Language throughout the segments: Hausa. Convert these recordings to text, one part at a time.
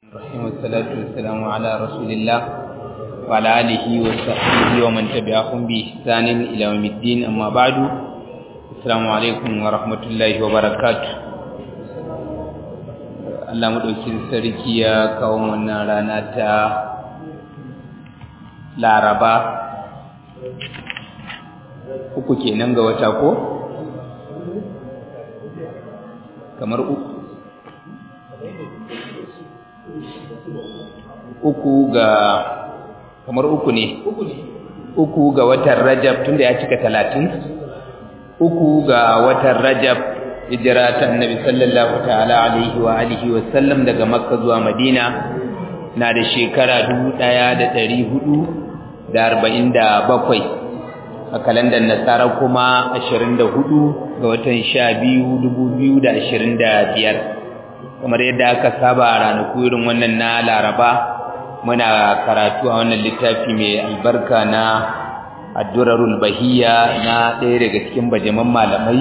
الرحيم والصلاة والسلام على رسول الله وعلى آله وصحبه ومن تبعهم بإحسان إلى يوم الدين أما بعد السلام عليكم ورحمة الله وبركاته Allah maɗaukin sarki ya kawo wannan rana ta Laraba uku kenan ga wata ko? kamar uku uku ga kamar uku ne uku ga watan rajab tunda ya cika talatin uku ga watan rajab hijira ta annabi sallallahu ta'ala alaihi wa alihi wa sallam daga makka zuwa madina na da shekara dubu ɗaya da ɗari hudu da arba'in da bakwai a kalandar nasara kuma ashirin da hudu ga watan sha biyu dubu biyu da ashirin da biyar kamar yadda aka saba a ranaku irin wannan na laraba muna karatu a wannan littafi mai albarka na addurarul bahiya na ɗaya daga cikin bajaman malamai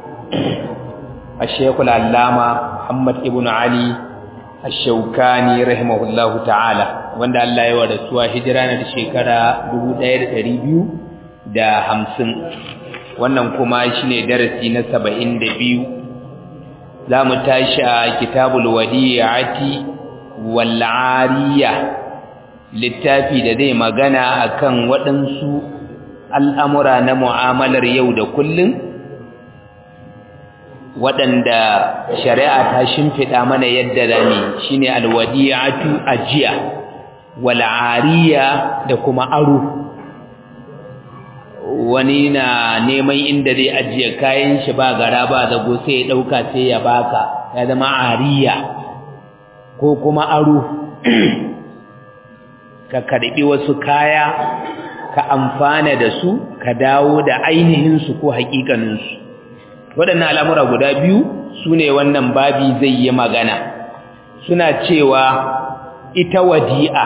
a shekul allama muhammad ibn ali ashaukani rahimahullahu ta'ala wanda allah ya wa rasuwa hijira na da shekara dubu ɗaya da ɗari biyu da hamsin wannan kuma shine darasi na saba'in da biyu za mu tashi a kitabul wadiyati wal ariya littafi da zai magana akan waɗansu al'amura na mu'amalar yau da kullum waɗanda shari'a ta shimfiɗa mana yadda zami shine alwadiyatu ajiya wal ariya da kuma aro wani na neman inda zai ajiye kayan shi ba gara ba zago sai ya dauka sai ya baka ya zama ariya ko kuma aro ka karbi wasu kaya ka amfana da su ka dawo da ainihin su ko hakikanin su waɗannan al'amura guda biyu sune wannan babi zai yi magana suna cewa ita wadi'a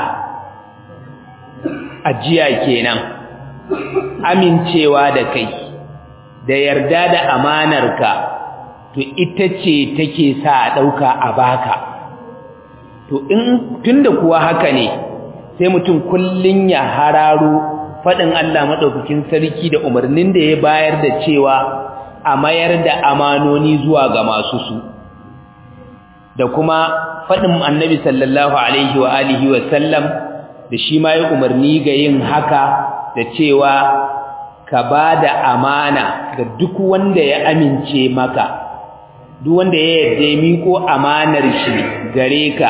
ajiya kenan amincewa da kai da yarda da amanarka to ita ce take sa a ɗauka a baka to in tunda kuwa haka ne sai mutum kullun ya hararo faɗin Allah maɗaukakin sarki da umarnin da ya bayar da cewa a mayar da amanoni zuwa ga masu su da kuma faɗin annabi sallallahu alaihi wa alihi wa sallam da shi ma ya umarni ga yin haka da cewa ka ba da amana ga duk wanda ya amince maka duk wanda ya yarda miko amanar shi gare ka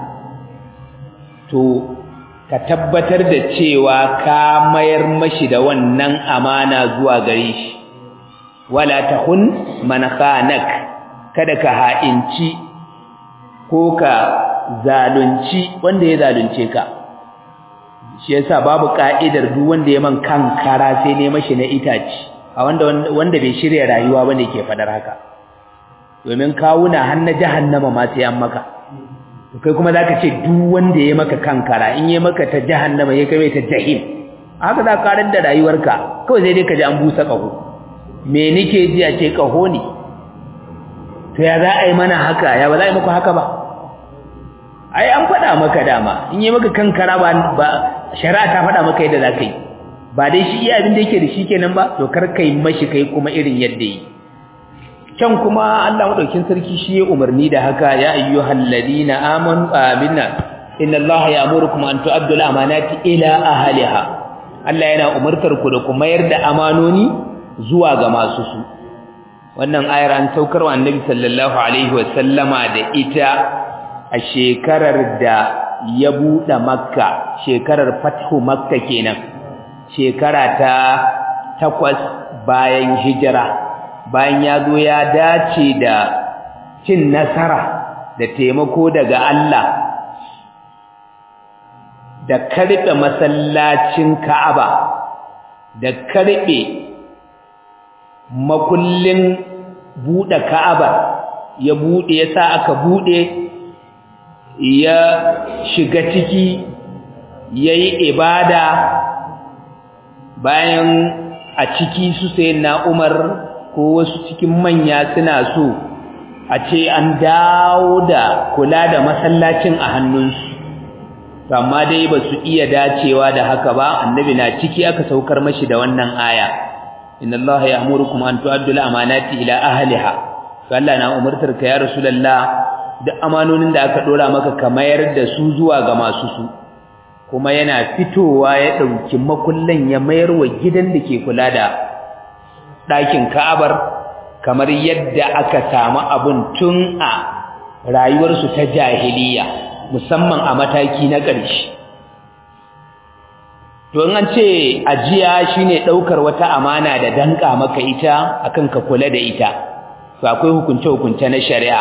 to ka tabbatar da cewa ka mayar mashi da wannan amana zuwa gare shi wala tahun man khanak kada ka ha'inci ko ka zalunci wanda ya zalunce ka shi yasa babu ka'idar duk wanda ya man kankara sai ne mashi na itaci a wanda wanda bai shirya rayuwa bane ke fadar haka domin kawuna har na jahannama ma sai an maka kai kuma zaka ce duk wanda ya maka kankara in ya maka ta jahannama ya kai ta jahim haka za ka karar da rayuwarka kawai sai dai ka ji an busa kaho me nake ji a ce kaho ne to ya za a yi mana haka ya ba za a yi muku haka ba ai an faɗa maka dama in yi maka kankara ba shari'a ta faɗa maka yadda za ka yi ba dai shi iya abin da yake da shi kenan ba to kar kai mashi kai kuma irin yadda yi can kuma Allah madaukin sarki shi ya umarni da haka ya ayyuhal ladina amanu aminna inna Allah ya'murukum an tu'addu al-amanati ila ahliha Allah yana umartar ku da ku mayar da amanoni zuwa ga masu su wannan ayar an saukar wa annabi sallallahu alaihi wa sallama da ita a shekarar da ya buɗe makka shekarar fathu makka kenan shekara ta takwas bayan hijira bayan ya zo ya dace da cin nasara da taimako daga Allah da karɓe masallacin Ka'aba da karɓe makullin buɗe Ka'aba ya buɗe ya sa aka buɗe ya shiga ciki ya yi ibada bayan a ciki su sai na umar ko wasu cikin manya suna so a ce an dawo da kula da masallacin a hannunsu amma dai ba su iya dacewa da haka ba annabi na ciki aka saukar mashi da wannan aya inna allaha ya'murukum an tu'addu al-amanati ila ahliha to Allah na umurtar ka ya rasulullah duk amanonin da aka dora maka ka mayar da su zuwa ga masu su kuma yana fitowa ya dauki makullan ya mayar wa gidan da ke kula da ɗakin Ka'abar kamar yadda aka samu abun tun a rayuwarsu ta jahiliya musamman a mataki na ƙarshe to in an ce ajiya shine ɗaukar wata amana da danka maka ita akan ka kula da ita to akwai hukunce hukunce na shari'a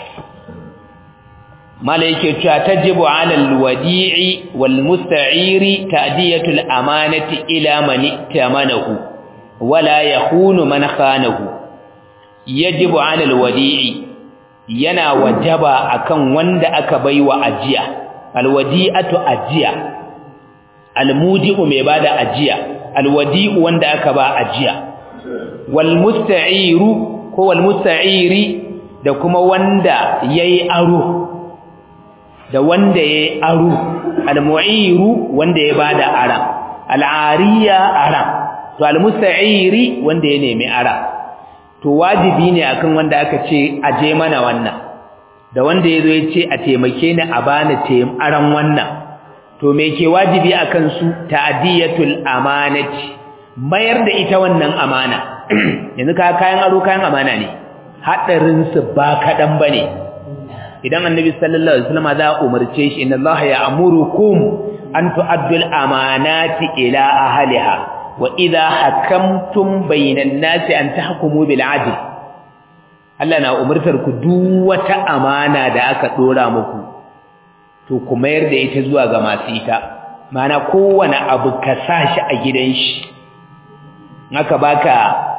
mala yake cewa tajibu ala alwadi'i wal musta'iri ta'diyatu al-amanati ila man tamanahu wala yakhunu man khanahu yajibu ala alwadi'i yana wajaba akan wanda aka baiwa ajiya alwadi'atu ajiya almudi'u mai bada ajiya alwadi'u wanda aka ba ajiya wal musta'iru ko wal musta'iri da kuma wanda yayi aro da wanda yayi aro almu'iru wanda ya bada aram al'ariya aram to almusta'iri wanda ya nemi aram to wajibi ne akan wanda aka ce aje mana wannan da wanda yazo ya ce a taimake ni a bani taim aran wannan to me ke wajibi akan su ta'diyatul amanati mayar da ita wannan amana yanzu ka kayan aro kayan amana ne hadarin su ba kadan bane idan annabi sallallahu alaihi wasallam za umarce shi inna allaha ya'murukum an tu'addul amanati ila ahliha wa idha hakamtum bainan nasi an tahkumu bil adl Allah na umurtar ku duk wata amana da aka dora muku to ku mayar da ita zuwa ga masu ita mana kowane abu ka sashi a gidan shi naka baka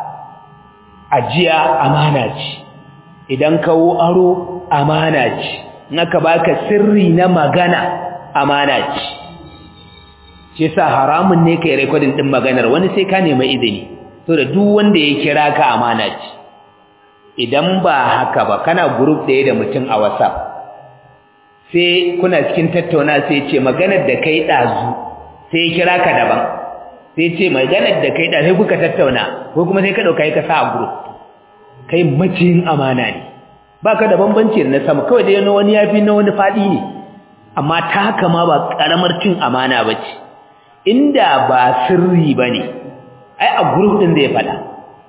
ajiya amana ce idan kawo aro amana ce naka baka sirri na magana amana ce shi sa haramun ne kai recording din maganar wani sai ka nemi izini to da duk wanda ya kira ka amana ce idan ba haka ba kana group ɗaya da mutum a WhatsApp sai kuna cikin tattauna sai ce maganar da kai dazu sai ya kira ka daban sai ce maganar da kai dazu kuka tattauna ko kuma sai ka dauka ka sa a group kai maciyin amana ne baka da bambanci na sama kawai dai na wani yafi na wani fadi ne amma ta haka ma ba karamar cin amana bace inda ba sirri bane ai a group din zai fada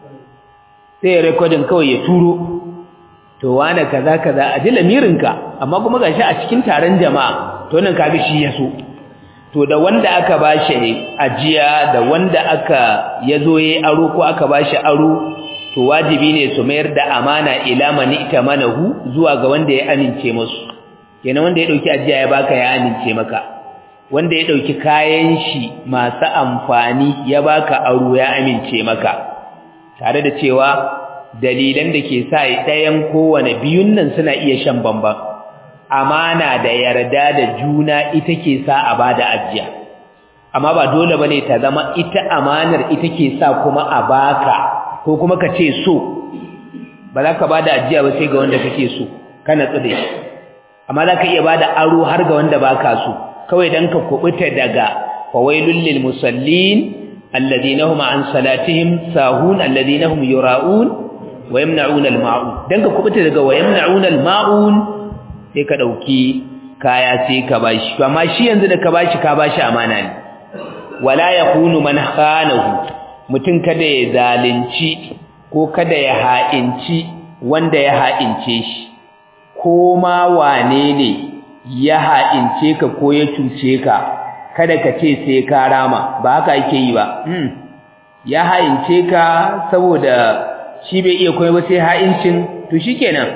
sai ya recording kawai ya turo to wane kaza kaza a ji lamirinka amma kuma gashi a cikin taron jama'a to nan kaga shi yaso to da wanda aka bashi ajiya da wanda aka yazo yayi aro ko aka bashi aro to wajibi ne su mayar da amana ila man itamanahu zuwa ga wanda ya amince musu kenan wanda ya dauki ajiya ya baka ya amince maka wanda ya dauki kayan shi masu amfani ya baka aro ya amince maka tare da cewa dalilan da ke sa ɗayan kowane biyun nan suna iya shan bamban amana da yarda da juna ita ke sa a bada ajiya amma ba dole bane ta zama ita amanar ita ke sa kuma a baka ko kuma ka ce so ba za ka bada ajiya ba sai ga wanda kake so kana tsade amma za ka iya bada aro har ga wanda baka so kawai dan ka kubuta daga fawailul lil musallin alladhina hum an salatihim sahun alladhina hum yura'un wa yamna'una al-ma'un dan ka kubuta daga wa yamna'una al-ma'un sai ka dauki kaya sai ka bashi amma shi yanzu da ka bashi ka bashi amana ne wala yakunu man khanahu mutun kada ya zalunci ko kada ya ha'inci wanda ya ha'ince shi ko ma wane ne ya ha'ince ka ko ya cuce ka kada ka ce sai ka rama ba haka yake yi ba ya ha'ince ka saboda shi bai iya koyi ba sai ha'incin to shikenan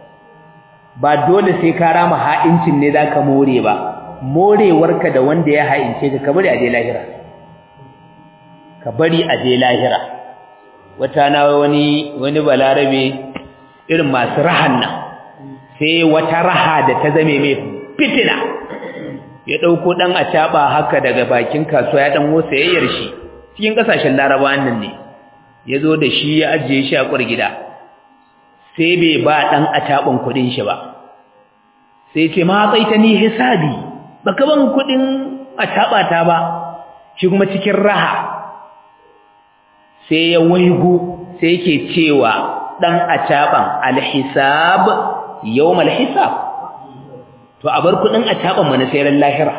ba dole sai ka rama ha'incin ne zaka more ba morewarka da wanda ya ha'ince ka ka bari a je lahira ka bari a je lahira wata na wani wani balarabe irin masu rahan nan sai wata raha da ta zame mai fitina ya dauko dan acaba haka daga bakin kasuwa ya dan wosa yayyar shi cikin kasashen larabawan nan ne ya zo da shi ya ajiye shi a gida sai bai ba dan acaban kudin shi ba sai ce ma tsaita ni hisabi baka ban kudin acaba ta ba shi kuma cikin raha sai ya waigo sai yake cewa dan acaban alhisab yawmal hisab to a bar kudin acaban mu na sayar lahira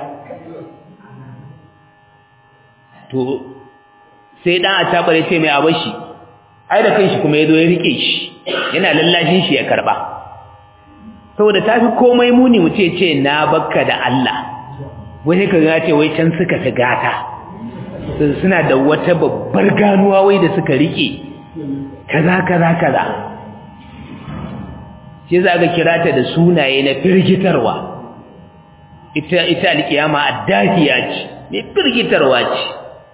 to sai dan acaba ya ce mai abashi ai da kanshi kuma yazo ya rike shi yana lallashin shi ya karba saboda tafi komai muni mu ce ce na bakka da Allah wai ka ga ce wai can suka ta gata suna da wata babbar ganuwa wai da suka rike kaza kaza kaza shi za ka kira ta da sunaye na firgitarwa ita ita alkiyama addafiya ce mai firgitarwa ce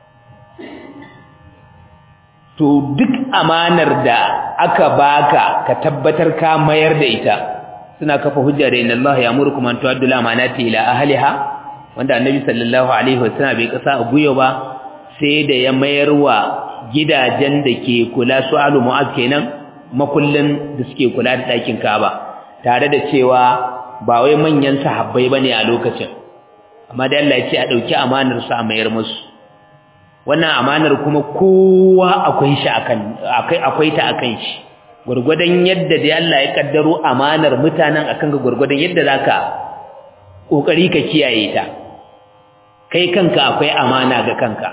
to duk amanar da aka baka ka tabbatar ka mayar da ita suna kafa hujja da inna Allah ya'murukum an tu'addu al-amanati ila ahliha wanda annabi sallallahu alaihi wasallam bai kasa a guyo ba sai da ya mayar wa gidajen da ke kula su alu mu'az kenan makullin da suke kula da ɗakin Ka'aba tare da cewa ba wai manyan sahabbai bane a lokacin amma da Allah ya ce a dauki amanar su a mayar musu wannan amanar kuma kowa akwai shi akan akai akwai ta akan shi gurgudan yadda da Allah ya kaddaro amanar mutanen akan ga gurgudan yadda zaka kokari ka kiyaye ta kai kanka akwai amana ga kanka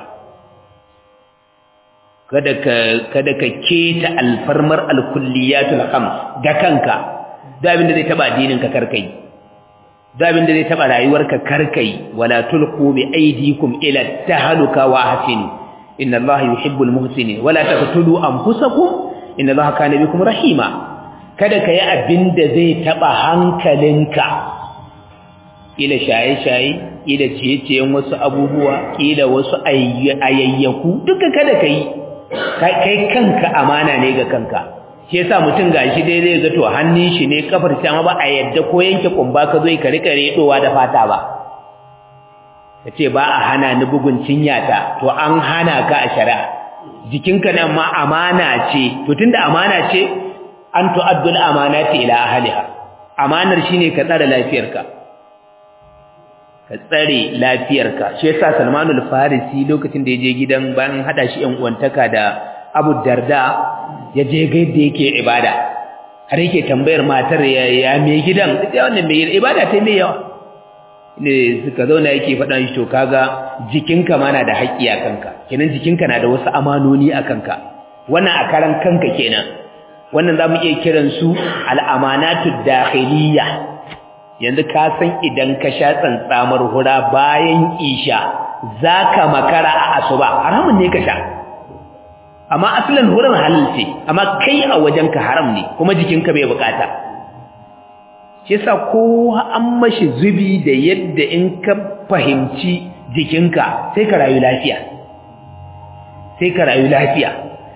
kada ka kada ka keta alfarmar alkulliyatul khams ga kanka da abin da zai taba addinin ka karkai da abin da zai taba rayuwarka karkai wala tulqu bi aydikum ila tahaluka wa ahsinu inna allaha yuhibbul muhsinin wala taqtulu anfusakum inna allaha kana bikum rahima kada kai abin da zai taba hankalinka ila shaye-shaye ila ciye-ciyen wasu abubuwa ila wasu ayayyaku duka kada kai kai kanka amana ne ga kanka shi yasa mutum gashi dai zai ga to hannun shi ne kafar shi amma ba a yadda ko yanke kumba ka zo ka rika redowa da fata ba kace ba a hana ni bugun cinyata to an hana ka a shari'a jikinka nan ma amana ce to tunda amana ce an tu'addul amanati ila ahliha amanar shine ka tsare lafiyarka ka tsare lafiyarka shi yasa Salmanul Farisi lokacin da yaje gidan bayan hada shi yan uwantaka da Abu Darda ya je ga yadda yake ibada har yake tambayar matar ya, ya me gidan ita wannan me ibada ta me yawa ne suka zauna yake faɗa shi to kaga jikinka ma na da haƙƙi a kanka kenan jikinka na da wasu amanoni a kanka wannan a karan kanka kenan wannan zamu iya kiran su al-amanatu dakhiliyya yanzu ka san idan ka sha tsantsamar hura bayan isha zaka makara a asuba haramun ne ka sha amma asalin hurin halal ce amma kai a wajenka haram ne kuma jikinka bai bukata shi yasa kowa an mashi zubi da yadda in ka fahimci jikinka sai ka rayu lafiya sai ka rayu lafiya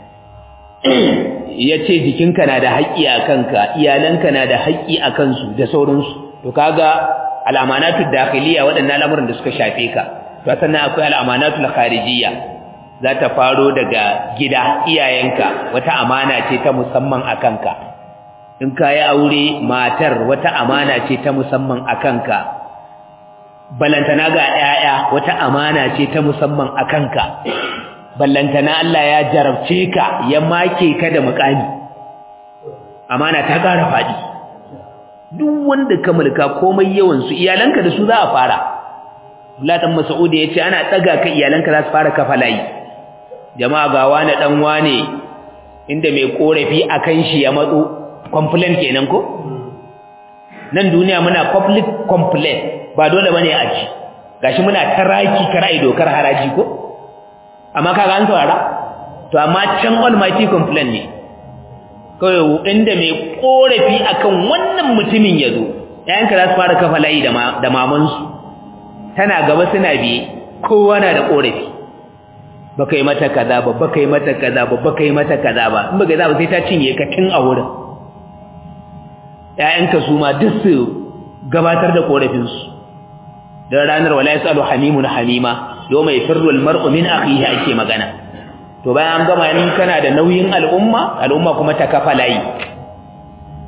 ya ce jikinka na da haƙƙi a kanka iyalanka na da haƙƙi a kansu da sauransu to kaga al'amanatu dakhiliya waɗannan al'amuran da suka shafe ka to sannan akwai al'amanatu kharijiyya za ta faro daga gida iyayenka wata amana ce ta musamman a kanka in ka yi aure matar wata amana ce ta musamman a kanka ballantana ga 'ya'ya wata amana ce ta musamman a kanka ballantana Allah ya jarabce ka ya make ka da mukami amana ta ƙara faɗi duk wanda ka mulka komai yawan su iyalanka da su za a fara Allah dan Mas'ud ya ce ana tsaga ka iyalanka za su fara kafa layi jama'a ga wani dan wane inda mai korafi akan shi ya matso complaint kenan ko nan duniya muna public complaint ba dole bane a ji gashi muna taraki karai dokar haraji ko amma kaga an saurara to amma can almighty complaint ne kawai inda mai korafi akan wannan mutumin yazo yayanka za su fara kafa layi da da mamansu tana gaba suna biye kowa na da korafi baka yi mata kaza ba baka yi mata kaza ba baka yi mata kaza ba in baka za ba sai ta cinye ka tun a wurin ƴaƴanka su ma duk su gabatar da korafin su dan ranar wala yasalu hamimun hamima yawma yafirru almar'u min akhihi ake magana to bayan an gama in kana da nauyin al'umma al'umma kuma ta kafa layi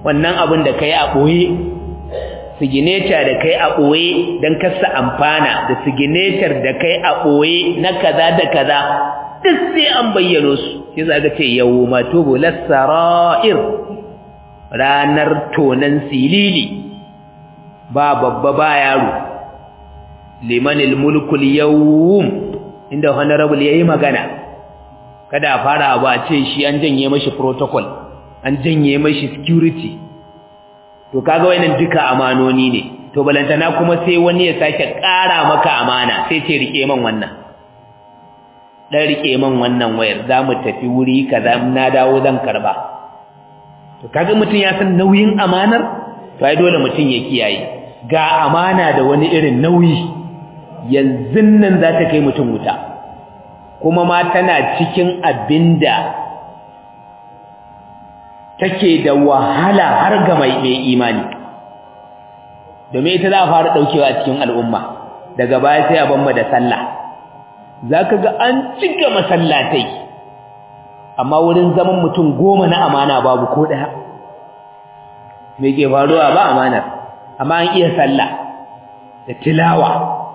wannan abin da kai a boye signature da kai a boye dan kasa amfana da signature da kai a boye na kaza da kaza duk sai an bayyano su sai za ka ce yawma tubul sarair ranar tonan silili ba babba ba yaro limanil mulkul yawm inda honorable yayi magana kada a fara abu a ce shi an janye mashi protocol an janye mashi security to kaga wayannan duka amanoni ne to balantana kuma sai wani ya sake ƙara maka amana sai ce rike man wannan dan rike man wannan wayar zamu tafi wuri kaza na dawo zan karba to kaga mutun ya san nauyin amanar to ai dole mutun ya kiyaye ga amana da wani irin nauyi yanzu nan za ta kai mutum wuta kuma ma tana cikin abinda take da wahala har ga mai imani domin ita za a fara daukewa a cikin al'umma daga baya sai a bamba da sallah zaka ga an cika masallatai amma wurin zaman mutum goma na amana babu ko daya me ke faruwa ba amanar amma an iya sallah da tilawa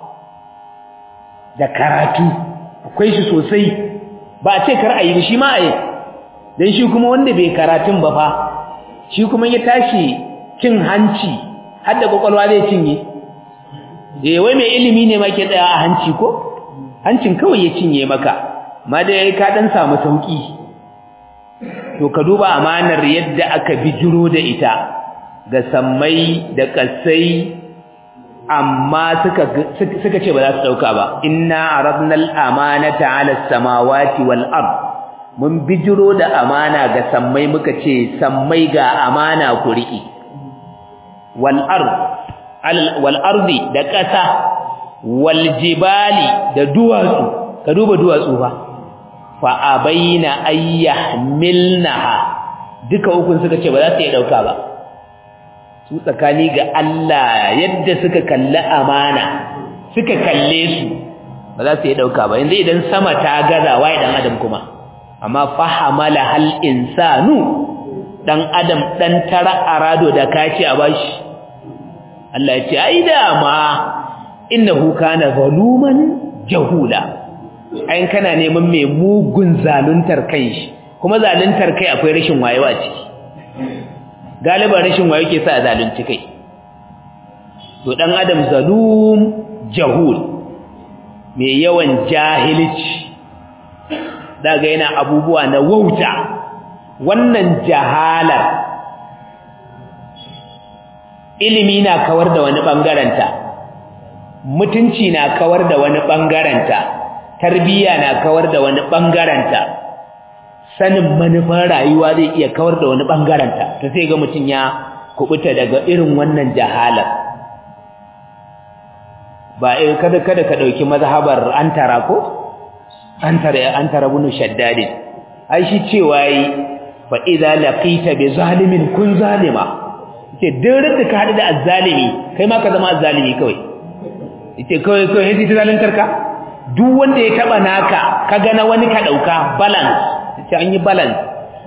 da karatu akwai shi sosai ba a ce kar a yi shi ma a yi don shi kuma wanda bai karatun ba fa shi kuma ya tashi cin hanci har da kwakwalwa zai cinye eh wai mai ilimi ne ma ke tsaya a hanci ko hancin kawai ya cinye maka ma dai ka dan samu sauki to ka duba amanar yadda aka bijiro da ita ga sammai da kasai amma suka suka ce ba za su dauka ba inna aradna al-amanata 'ala as-samawati wal ard mun bijiro da amana ga sammai muka ce sammai ga amana ku riki wal ard wal ardi da kasa wal jibali da duwatsu ka duba duwatsu fa fa abaina ayyahmilnaha duka ukun suka ce ba za su iya dauka ba su tsakani ga Allah yadda suka kalli amana suka kalle su ba za su yi dauka ba yanzu idan sama ta gaza wai dan adam kuma amma fahamala hal insanu dan adam dan tara arado da kaci a bashi Allah ya ce ai da ma innahu kana zaluman jahula ai kana neman mai mugun zaluntar kai shi kuma zaluntar kai akwai rashin wayewa ciki galiban rashin wayo ke sa a zalunci kai to dan adam zalum jahul mai yawan jahilci daga yana abubuwa na wauta wannan jahalar ilimi na kawar da wani bangaranta mutunci na kawar da wani bangaranta tarbiyya na kawar da wani bangaranta sanin manufar rayuwa zai iya kawar da wani bangaranta to sai ga mutun ya kubuta daga irin wannan jahalar ba eh kada kada ka dauki mazhabar antara ko antara antara bunu shaddad ai shi cewa yi fa idza laqita bi zalimin kun zalima ce duk da ka hadu da azzalimi kai ma ka zama azzalimi kawai yace kawai kawai yace zalantar ka duk wanda ya taba naka kaga na wani ka dauka balance sai an yi balance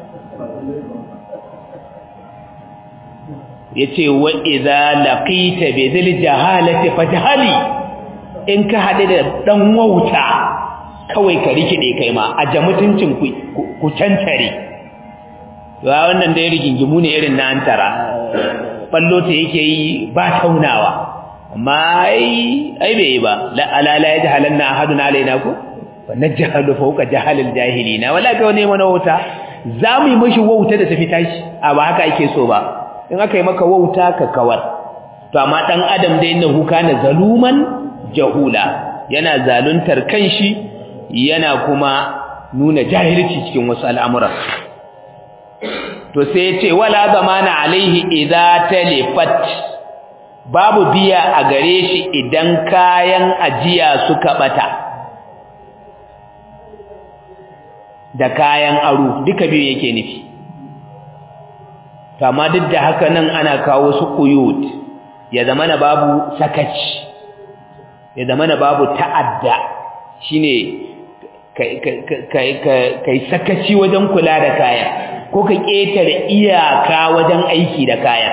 yace wa idza laqita bi dhil jahalati fajhali in ka hade da dan wauta kawai ka rikide kai ma a jamutuncin ku ku cancare wa wannan da ya rigingimu ne irin na antara ballo ta yake yi ba taunawa amma ai ai bai ba la ala la yajhalanna ahadun alaina ko wa najhalu fawqa jahalil jahilina wala ga wani mana wauta zamu yi mishi wauta da tafi tashi a ba haka ake so ba in aka yi maka wauta ka kawar to amma dan adam da innahu kana zaluman jahula yana zaluntar kanshi yana kuma nuna jahilci cikin wasu al'amura to sai ya ce wala zamana alaihi idza talifat babu biya a gare shi idan kayan ajiya suka bata da kayan aro duka biyu yake nufi to amma duk da haka nan ana kawo su quyut ya zamana babu sakaci ya zamana babu ta'adda shine kai kai kai sakaci wajen kula da kaya ko ka ƙetare iyaka wajen aiki da kayan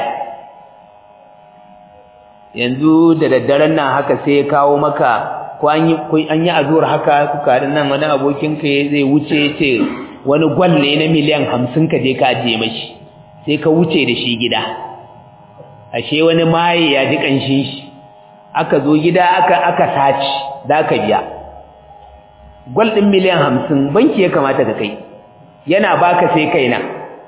yanzu da daddaren nan haka sai ya kawo maka ko an yi azuwar haka kuka haɗin nan wani abokinka zai wuce ce wani gwalle na miliyan hamsin ka je ka ajiye mashi sai ka wuce da shi gida ashe wani maye ya ji ƙanshin shi aka zo gida aka aka saci za ka biya gwal ɗin miliyan hamsin banki ya kamata ka kai yana baka sai kaina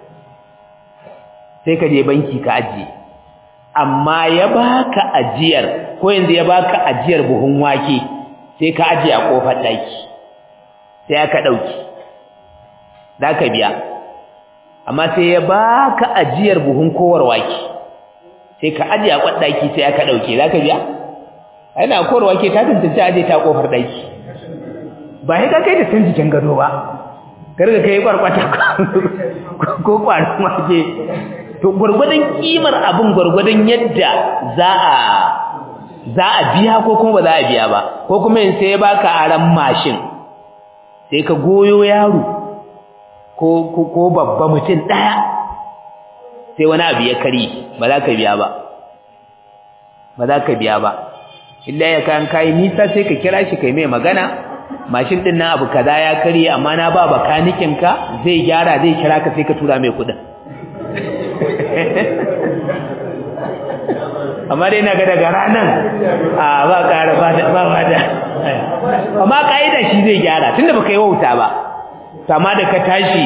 sai ka je banki ka ajiye amma ya baka ajiyar ko yanzu ya baka ajiyar buhun wake sai ka ajiye a kofar daki sai aka dauki ka biya amma sai ya baka ajiyar buhun kowar wake sai ka ajiye a kofar daki sai aka dauke zaka biya ana kowar wake ta tantance aje ta kofar daki ba sai ka kai da tun jikin gado ba karga kai kwarkwata ko kwarin wake to gurgurdan kimar abin gurgurdan yadda za a za a biya ko kuma ba za a biya ba ko kuma in sai baka aran mashin sai ka goyo yaro ko ko, ko babba mutum daya sai wani abu ya kari ba za ka biya ba ba za ka biya ba illa ya kan kai nisa sai ka kira shi kai mai magana mashin din nan abu kaza ya kari amma na ba bakanikin ka zai gyara zai kira ka sai ka tura mai kudin amma dai na ga daga ranar a ba ƙara ba ba da amma ƙa'ida shi zai gyara tunda baka yi wauta ba amma da ka tashi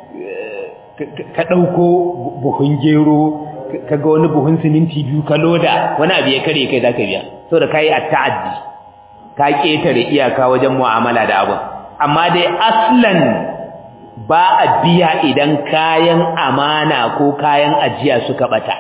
ka ɗauko buhun gero ka ga wani buhun siminti biyu ka loda wani abu ya kare kai za ka biya saboda ka yi a ta'addi ka ƙetare iyaka wajen mu'amala da abin amma dai aslan ba a biya idan kayan amana ko kayan ajiya suka bata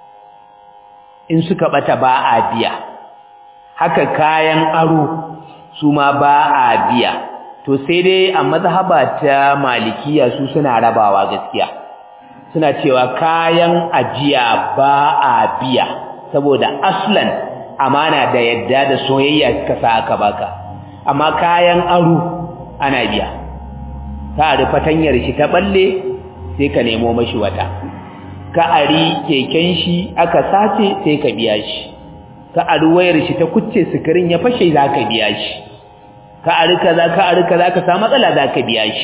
in suka bata ba a biya haka kayan aro su ma ba a biya to sai dai a mazhaba ta malikiya su suna rabawa gaskiya suna cewa kayan ajiya ba a biya saboda aslan amana da yadda da soyayya suka sa aka baka amma kayan aro ana biya ka ari fatanyar shi ta balle sai ka nemo mashi wata ka ari keken shi aka sace sai ka biya shi ka ari wayar shi ta kucce sikirin ya fashe za ka biya shi ka ari kaza ka ari kaza ka samu matsala za ka biya shi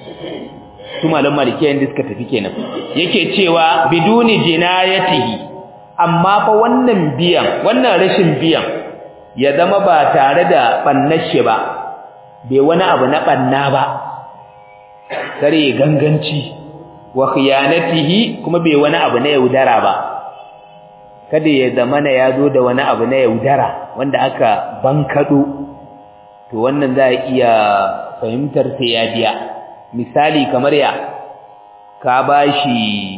su malam malikiya inda suka tafi kenan yake cewa biduni jinayatihi amma fa wannan biyan wannan rashin biyan ya zama ba tare da bannar shi ba bai wani abu na banna ba kare ganganci wa khiyanatihi kuma bai wani abu na yaudara ba kada ya zamana ya zo da wani abu na yaudara wanda aka bankado to wannan za a iya fahimtar sai ya biya misali kamar ya ka bashi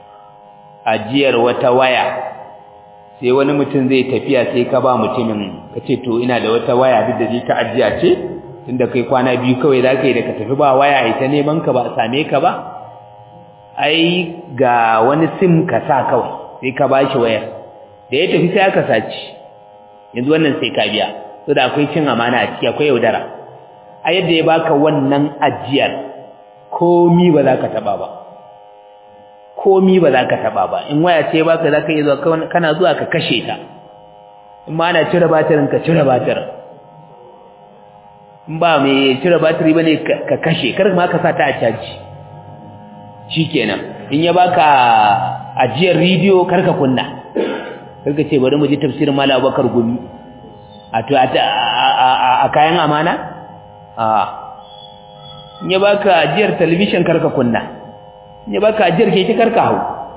ajiyar wata waya sai wani mutum zai tafiya sai ka ba mutumin kace to ina da wata waya duk da ta ajiya ce tunda kai kwana biyu kawai zaka yi da ka tafi ba waya ita neman ka ba same ka ba ai ga wani sim ka sa kawai sai ka bashi wayar da ya tafi sai aka saci yanzu wannan sai ka biya so da akwai cin amana a ciki akwai yaudara a yadda ya baka wannan ajiyar komi ba za ka taba ba komi ba za ka taba ba in waya ce baka za ka iya zuwa kana zuwa ka kashe ta in ma ana cire batirin ka cire batirin in ba mai cire batiri bane ka kashe kar ma ka sa ta a caji shikenan in ya baka ajiyar rediyo kar ka kunna kar ka ce bari mu ji tafsirin Malam Abubakar Gumi a to a kayan amana a in ya baka ajiyar talabishin kar ka kunna in ya baka ajiyar keke kar ka hau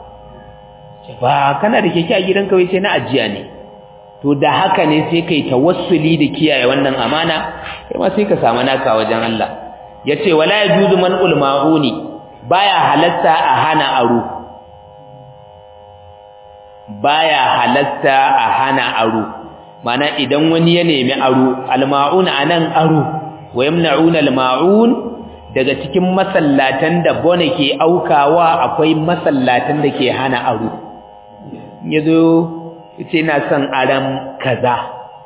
ba kana da keke a gidanka wai sai na ajiya ne to da haka ne sai kai tawassuli da kiyaye wannan amana kai ma sai ka samu naka wajen Allah yace wala yajuzu man ulmauni baya halatta a hana aro baya halatta a hana aro mana idan wani ya nemi aro almaun anan aro wa yamna'una almaun daga cikin masallatan da bone ke aukawa akwai masallatan da ke hana aro yazo yace ina son aran kaza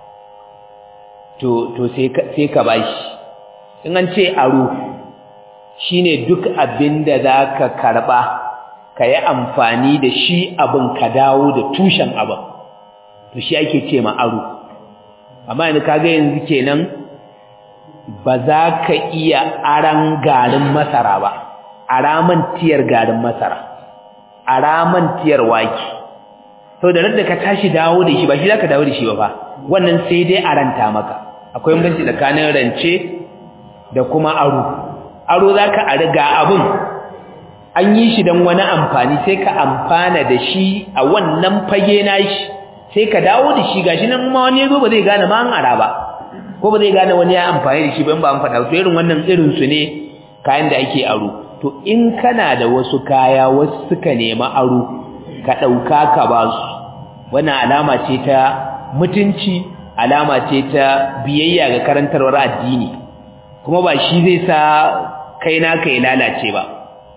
to to sai ka sai ka bashi in an ce aro shine duk abin da za ka karɓa ka yi amfani da shi abin ka dawo da tushen abin to shi ake ce ma aro amma yanzu kaga yanzu kenan ba za ka iya aran garin masara ba araman tiyar garin masara araman tiyar waki sau da da ka tashi dawo da shi ba shi za ka dawo da shi ba fa wannan sai dai aranta maka akwai banci tsakanin rance da kuma aro aro za ka riga abin an yi shi don wani amfani sai ka amfana da shi a wannan fage na shi sai ka dawo da shi gashi nan ma wani zo ba zai gane ma an ara ba ko ba zai gane wani ya amfani da shi ba in ba an faɗa to irin wannan irin su ne kayan da ake aro to in kana da wasu kaya wasu suka nemi aro ka ɗauka ka ba su wannan alama ce ta mutunci alama ce ta biyayya ga karantarwar addini kuma ba shi zai sa kai naka ya lalace ba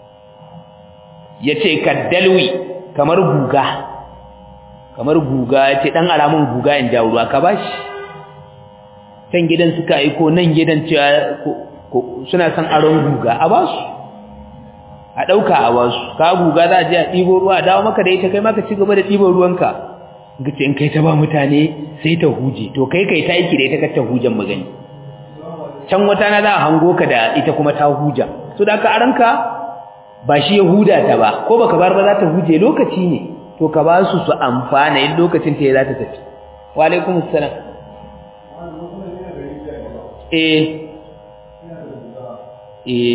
yace kaddalwi kamar guga kamar guga yace dan alamun guga in jawo ruwa ka bashi can gidan suka aiko nan gidan cewa suna son aron guga a basu a dauka a basu ka guga za a je a ɗibo ruwa a dawo maka da ita kai maka ci gaba da ɗibo ruwanka gace in kai ta ba mutane sai ta huje to kai kai ta aiki da ita ka ta hujan magani can wata na za a hango ka da ita kuma ta huja so da ka aranka ba shi ya huda ta ba ko baka bar ba za ta huje lokaci ne to ka ba su su amfana in lokacin ta ya za ta tafi wa alaikum assalam eh eh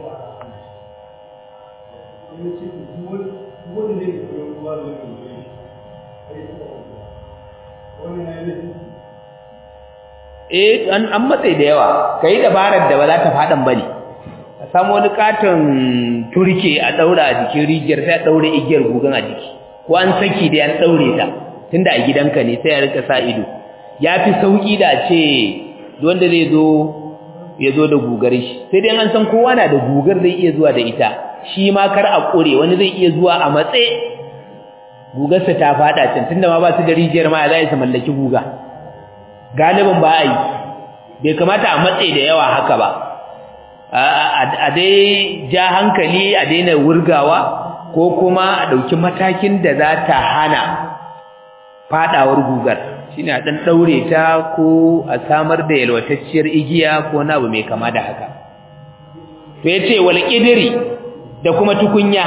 eh an an matsayi da yawa kai dabarar da ba za ta fadan bane a samu wani katon turke a daura a jikin rijiyar sai a daure igiyar gugan a jiki ko an saki da an daure ta tunda a gidanka ne sai a rika sa ido yafi sauki da ce wanda zai zo ya zo da gugar shi sai dai an san kowa na da gugar zai iya zuwa da ita shi ma kar a kure wani zai iya zuwa a matse gugarsa ta fada can tunda ma ba su da rijiyar ma za su mallaki guga galibin ba a yi bai kamata a matse da yawa haka ba a dai ja hankali a daina wurgawa ko kuma a ɗauki matakin da za ta hana fadawar gugar shine a ɗan ɗaure ta ko a samar da yalwatacciyar igiya ko na abu mai kama da haka to ya ce wal ƙidiri da kuma tukunya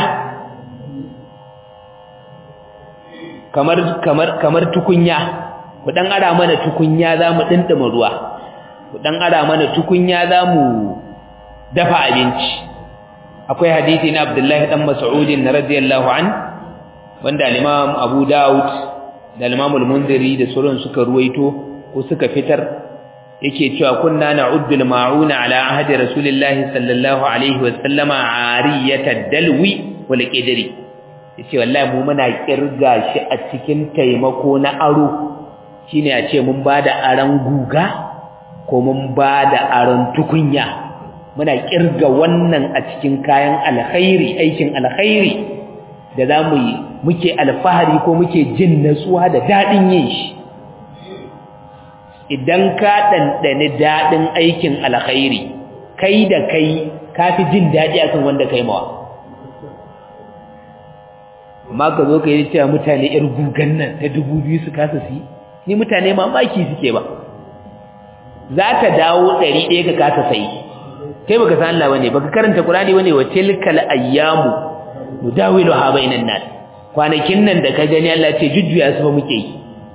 kamar kamar kamar tukunya ku dan ara mana tukunya zamu dindima ruwa ku dan ara mana tukunya zamu dafa abinci akwai hadisi na Abdullahi dan Mas'ud radiyallahu an wanda al-Imam Abu Dawud da al-Imam al-Munziri da sauran suka ruwaito ko suka fitar yake cewa kunna na'uddu al-ma'una ala ahdi rasulillahi sallallahu alaihi wa sallama ariyata dalwi wal qidri yace wallahi mu muna kirga shi a cikin taimako na aro shine a ce mun bada aran guga ko mun bada aran tukunya muna kirga wannan a cikin kayan alkhairi aikin alkhairi da zamu yi muke alfahari ko muke jin natsuwa da dadin yin shi idan ka dandane dadin aikin alkhairi kai da kai kafi jin dadi akan wanda kai mawa amma ka zo ka yi cewa mutane yar gugan nan ta dubu biyu su kasa su yi ni mutane mamaki suke ba za ta dawo ɗari ɗaya ka kasa sayi kai baka san Allah bane baka karanta Qur'ani bane wa tilkal ayyamu nudawilu ha bainan nas kwanakin nan da ka gani Allah ce jujjuya su fa muke yi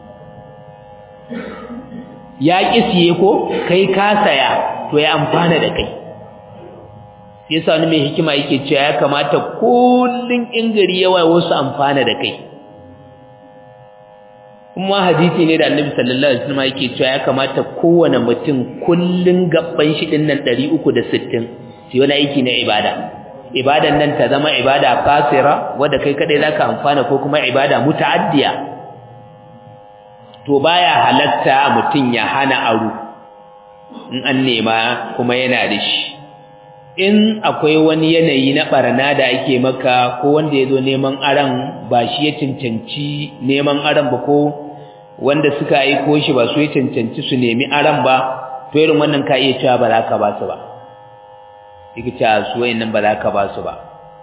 ya kisiye ko kai ka saya to ya amfana da kai sai yasa wani mai hikima yake cewa ya kamata kullun in gari yawa wasu amfana da kai kuma hadisi ne da Annabi sallallahu alaihi wasallam yake cewa ya kamata kowane mutum kullun gabban shi din nan 360 sai wani aiki na ibada ibadan nan ta zama ibada qasira wanda kai kadai zaka amfana ko kuma ibada mutaaddiya to baya halatta mutum ya hana aro in an nema kuma yana da shi in akwai wani yanayi na barna da ake maka ko wanda ya zo neman aran ba shi ya cancanci neman aran ba ko wanda suka aiko shi ba su ya cancanci su nemi aran ba to irin wannan ka iya cewa ba za ka ba su ba yake cewa su wayannan ba za ka ba su ba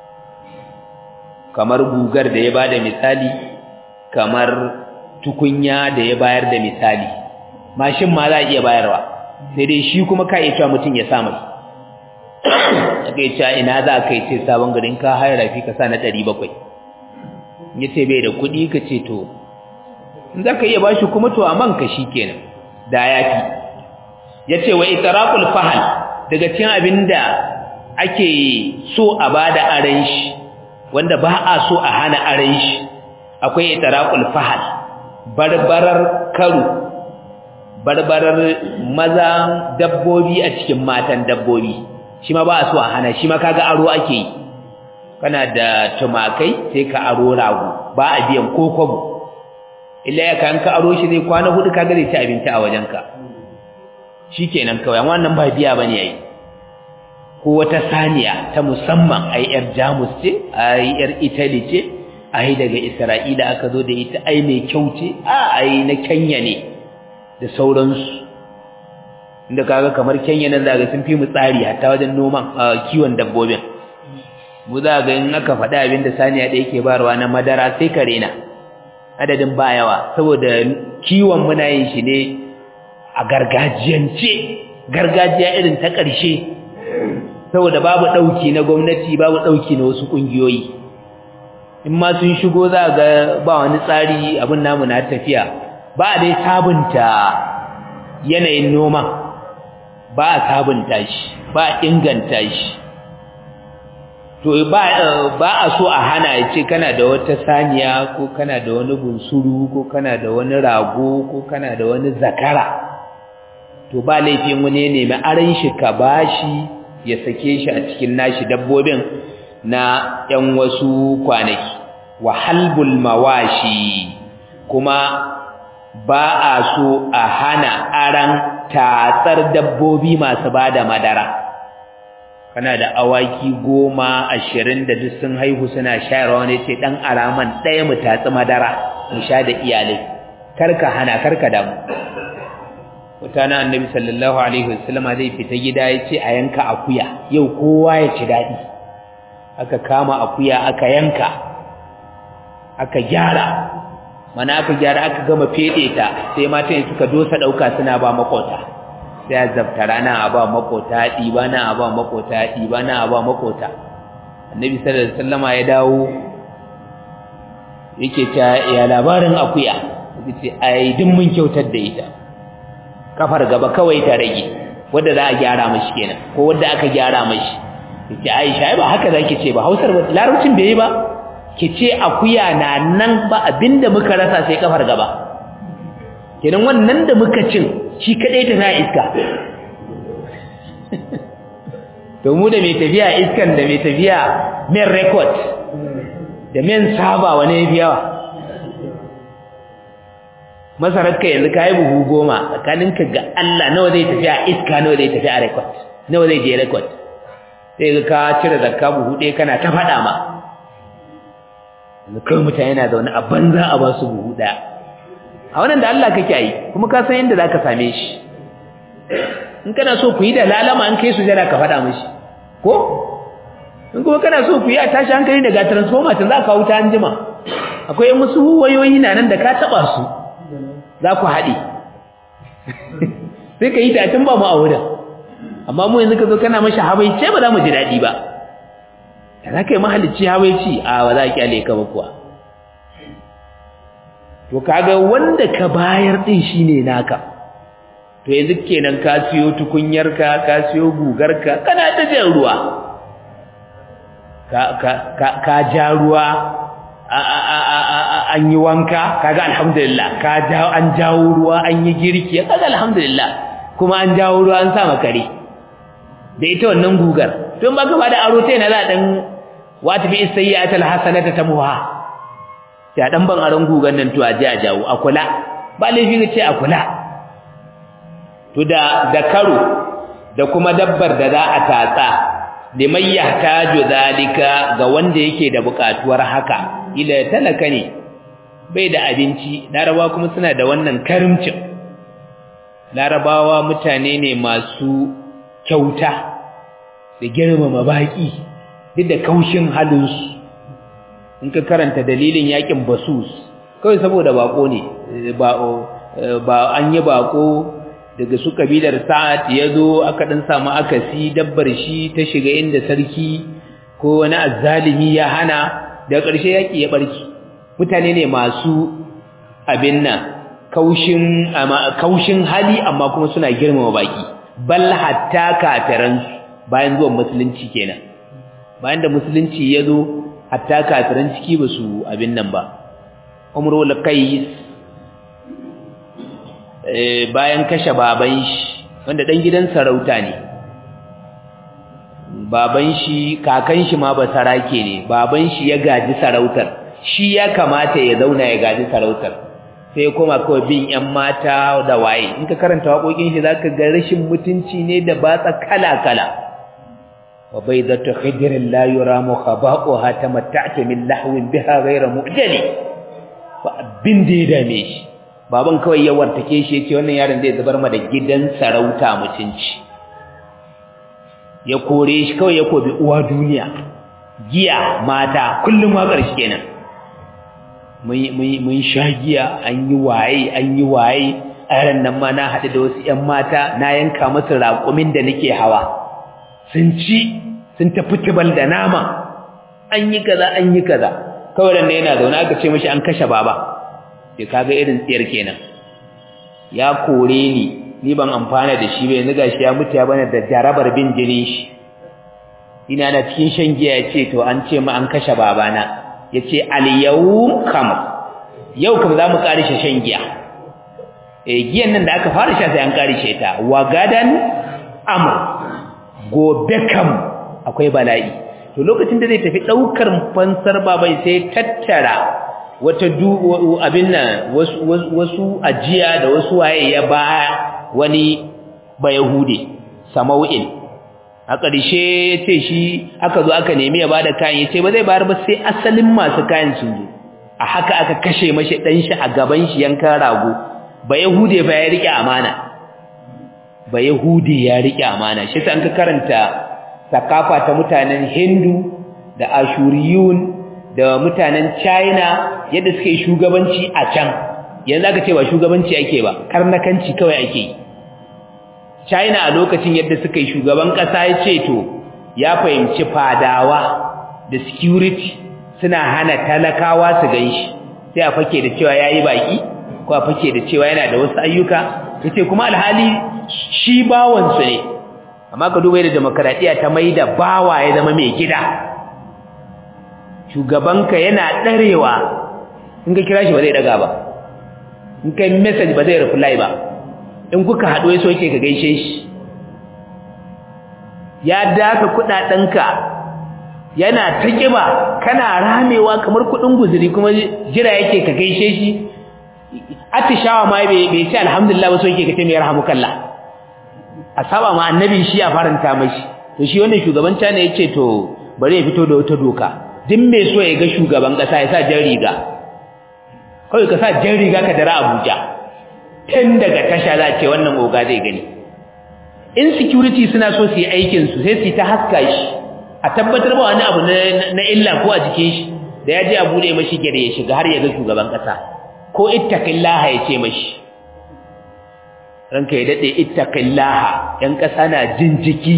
kamar gugar da ya bada misali kamar tukunya da ya bayar da misali mashin ma za a iya bayarwa sai dai shi kuma ka iya cewa mutum ya sa mai aka yi cewa ina za ka yi ce sabon garin ka hayar rafi ka sa na ɗari bakwai ya ce bai da kuɗi ka ce to in za ka iya ba shi kuma to a man ka shi kenan da ya fi ya ce wa itarakul fahal daga cikin abin da ake so a ba da aren shi wanda ba a so a hana aren shi akwai itarakul fahal barbarar karu barbarar maza dabbobi a cikin matan dabbobi shi ma ba a so a hana shi ma kaga aro ake yi kana da tumakai sai ka aro rago ba a biyan ko kwabo illa ya kan ka aro shi zai kwana hudu kaga zai ci abinci a wajenka shikenan kawai wannan ba biya bane yayi ko wata saniya ta musamman ai yar Jamus ce ai yar Italy ce ai daga Isra'ila aka zo da ita ai mai kyau ce a ai na Kenya ne da sauransu inda kaga kamar Kenya nan zaga sun fi mu tsari hatta wajen noman kiwon dabbobin mu za ga in aka faɗa abin da saniya da yake barwa na madara sai ka rena adadin ba yawa saboda kiwon muna yin shi ne a gargajiyance gargajiya irin ta ƙarshe saboda babu ɗauki na gwamnati babu ɗauki na wasu ƙungiyoyi in ma sun shigo za ga ba wani tsari abin namu na tafiya ba a dai sabunta yanayin noman ba a sabunta shi ba a inganta shi to ba ba a so a hana ya ce kana da wata saniya ko kana da wani bunsuru ko kana da wani rago ko kana da wani zakara to ba laifin wani ya nemi aran shi ka bashi ya sake shi a cikin nashi dabbobin na ‘yan wasu kwanaki, wa halbul mawashi kuma ba a so a hana aran tatsar dabbobi masu ba da madara. Kana da awaki goma ashirin da duk sun haihu suna shayarwa wani ce ɗan araman ɗaya mu tatsi madara mu sha da iyalai, karka hana karka damu. mutanen annabi sallallahu alaihi wasallama zai fita gida ya ce a yanka akuya yau kowa ya ci daɗi aka kama akuya aka yanka aka gyara mana aka gyara aka gama fede ta sai matan suka dosa ɗauka suna ba makota sai a zabta rana a ba makota ɗiba na a ba makota ɗiba na a ba makota annabi sallallahu alaihi wasallama ya dawo yake ta ya labarin akuya yace ai duk mun kyautar da ita kafar gaba kawai ta rage wanda za a gyara mashi kenan ko wanda aka gyara mashi yace Aisha ba haka zaki ce ba Hausar ba larabcin bai yi ba kice akuya na nan ba abinda muka rasa sai kafar gaba kenan wannan da muka cin shi kadai ta na iska to mu da mai tafiya iskan da mai tafiya men record da men saba wani yafi yawa masararka yanzu ka yi buhu goma tsakaninka ga Allah nawa zai tafi a iska nawa zai tafi a record nawa zai je record sai ga ka cire zakka buhu ɗaya kana ta faɗa ma yanzu kawai mutane na zaune a banza a ba su buhu ɗaya a wannan da Allah kake yi kuma ka san yadda za ka same shi in kana so ku yi da lalama an kai su jira ka faɗa mishi ko in kuma kana so ku yi a tashi hankali daga transformer tun za ka wuta an jima akwai musu wayoyi na nan da ka taɓa su za ku haɗe sai ka yi ta tun ba mu a wurin amma mu yanzu ka zo kana mashi habaice ba za mu ji daɗi ba da za ka yi mahalicci habaici a ba za a kyale ka ba kuwa to kaga wanda ka bayar ɗin shi ne naka to yanzu kenan ka siyo tukunyarka ka siyo gugarka kana ta jan ruwa ka ja ruwa an yi wanka kaga alhamdulillah ka jawo an jawo ruwa an yi girki kaga alhamdulillah kuma an jawo ruwa an sa makare da ita wannan gugar don ba gaba da aro ta yana za dan wata bi sayyi'at alhasanata tamuha ta dan ban aron gugar nan to a ji a jawo a kula ba laifi ga ce a kula to da da karo da kuma dabbar da za a tatsa liman yahtaju zalika ga wanda yake da bukatuwar haka ila talaka ne bai da abinci larabawa kuma suna da wannan karimcin larabawa mutane ne masu kyauta da girmama baki duk da kaushin halinsu in ka karanta dalilin yakin basus kawai saboda bako ne ba an yi bako daga su kabilar sa'ad ya zo aka ɗan samu akasi dabbar shi ta shiga inda sarki ko wani azzalimi ya hana daga ƙarshe yaƙi ya ɓarki mutane ne masu abin nan kaushin hali amma kuma suna girmama baki bal hatta kafiransu bayan zuwan musulunci kenan bayan da musulunci ya zo hatta kafiran ciki ba su abin nan ba umrul qais bayan kashe baban shi wanda dan gidan sarauta ne baban shi kakan shi ma ba sarake ne baban shi ya gaji sarautar shi ya kamata ya zauna ya gaji sarautar sai ya koma kawai bin yan mata da waye in ka karanta waƙoƙin shi zaka ga rashin mutunci ne da batsa kala kala wa baydatu khidrin la yuramu khaba'uha tamatta'ta min lahwin biha ghayra mu'jali ba abin da ya dame shi baban kawai ya wartake shi yace wannan yaron zai zubar ma da gidan sarauta mutunci ya kore shi kawai ya kobi uwa duniya giya mata kullum ma ƙarshe kenan mun sha giya an yi waye an yi waye a yaran nan ma na haɗu da wasu ‘yan mata na yanka masu raƙumin da nake hawa sun ci sun tafi tibal da nama an yi kaza an yi kaza kawai da yana zaune aka ce mashi an kashe baba sai kaga irin tsiyar kenan ya kore ni ni ban amfana da shi ba yanzu gashi ya mutu ya bana da jarabar bin jinin shi ina na cikin shan giya ya ce to an ce mu an kashe babana ya ce al-yawm kam yau kam za mu karishe shan giya eh giyan nan da aka fara sha sai an karishe ta wa gadan amr gobe kam akwai bala'i to lokacin da zai tafi daukar fansar babai sai tattara wata abin nan wasu ajiya da wasu waye ya ba wani bayahude samau'in a ƙarshe ya ce shi aka zo aka nemi ya ba da kayan ya ce ba zai bayar ba sai asalin masu kayan sun zo a haka aka kashe mashi ɗan shi a gaban shi yankan rago bayahude ba ya riƙe amana bayahude ya riƙe amana shi ta an ka karanta sakafa ta mutanen hindu da ashuriyun da mutanen China yadda suke shugabanci a can yanzu aka ce ba shugabanci ake ba karnakanci kawai ake yi China a lokacin yadda suka yi shugaban kasa ya ce to ya fahimci fadawa da security suna hana talakawa su ganshi sai a fake da cewa yayi baki ko a fake da cewa yana da wasu ayyuka yace kuma alhali shi bawon su ne amma ka duba yadda demokradiya ta maida bawa ya zama mai gida shugabanka yana ɗarewa in ka kira shi ba zai daga ba in kai message ba zai reply ba in kuka haɗu ya soke ka gaishe shi ya daka kuɗaɗenka yana ta ƙiba kana ramewa kamar kuɗin guzuri kuma jira yake ka gaishe shi atishawa ma bai ce alhamdulillah ba soke ka ce mai rahamukallah a saba ma annabi shi ya faranta mashi to shi wannan shugaban cana ya ce to bari ya fito da wata doka duk mai so ya ga shugaban kasa ya sa jan riga kawai ka sa jan riga ka dara Abuja tun daga tasha za a ce wannan oga zai gani in security suna so su yi aikin su sai su ta haska shi a tabbatar ba wani abu na illa ko a jikin shi da ya je a bude mashi gare ya shiga har ya ga shugaban kasa ko ittaqillaha ya ce mashi ranka ya dade ittaqillaha yan kasa na jin jiki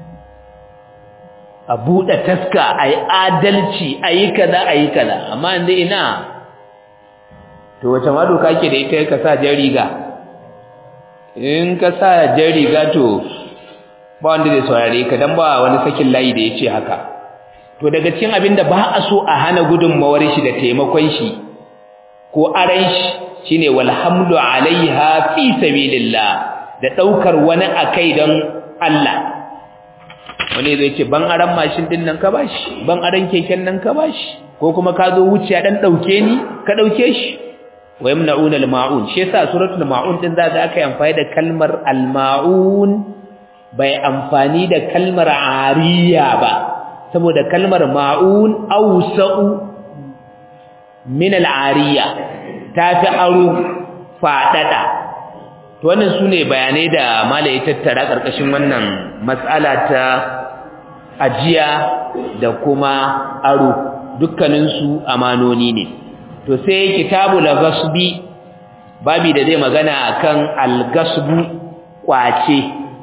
a buɗe taska a yi adalci a yi kaza a yi kaza amma inda ina to wace ma doka ke da ita ka sa jan riga in ka sa jan riga to ba wanda zai saurare ka dan ba wani sakin layi da ya ce haka to daga cikin abin da ba a so a hana gudunmawar shi da taimakon shi ko aran shi shine walhamdu alaiha fi sabilillah da daukar wani akai don Allah wani zai ce ban aran mashin din nan ka bashi ban aran keken nan ka bashi ko kuma ka zo wuciya dan dauke ni ka dauke shi wa yamna'un al-ma'un shi yasa suratul ma'un din za ga aka yi amfani da kalmar al-ma'un bai amfani da kalmar ariya ba saboda kalmar ma'un awsa'u min al-ariya tafi aro fadada to wannan sune bayanai da malai ya tattara karkashin wannan mas'ala ta ajiya da kuma aro dukkaninsu amanoni ne to sai kitabul ghasbi babi da zai magana akan al-ghasbu kwace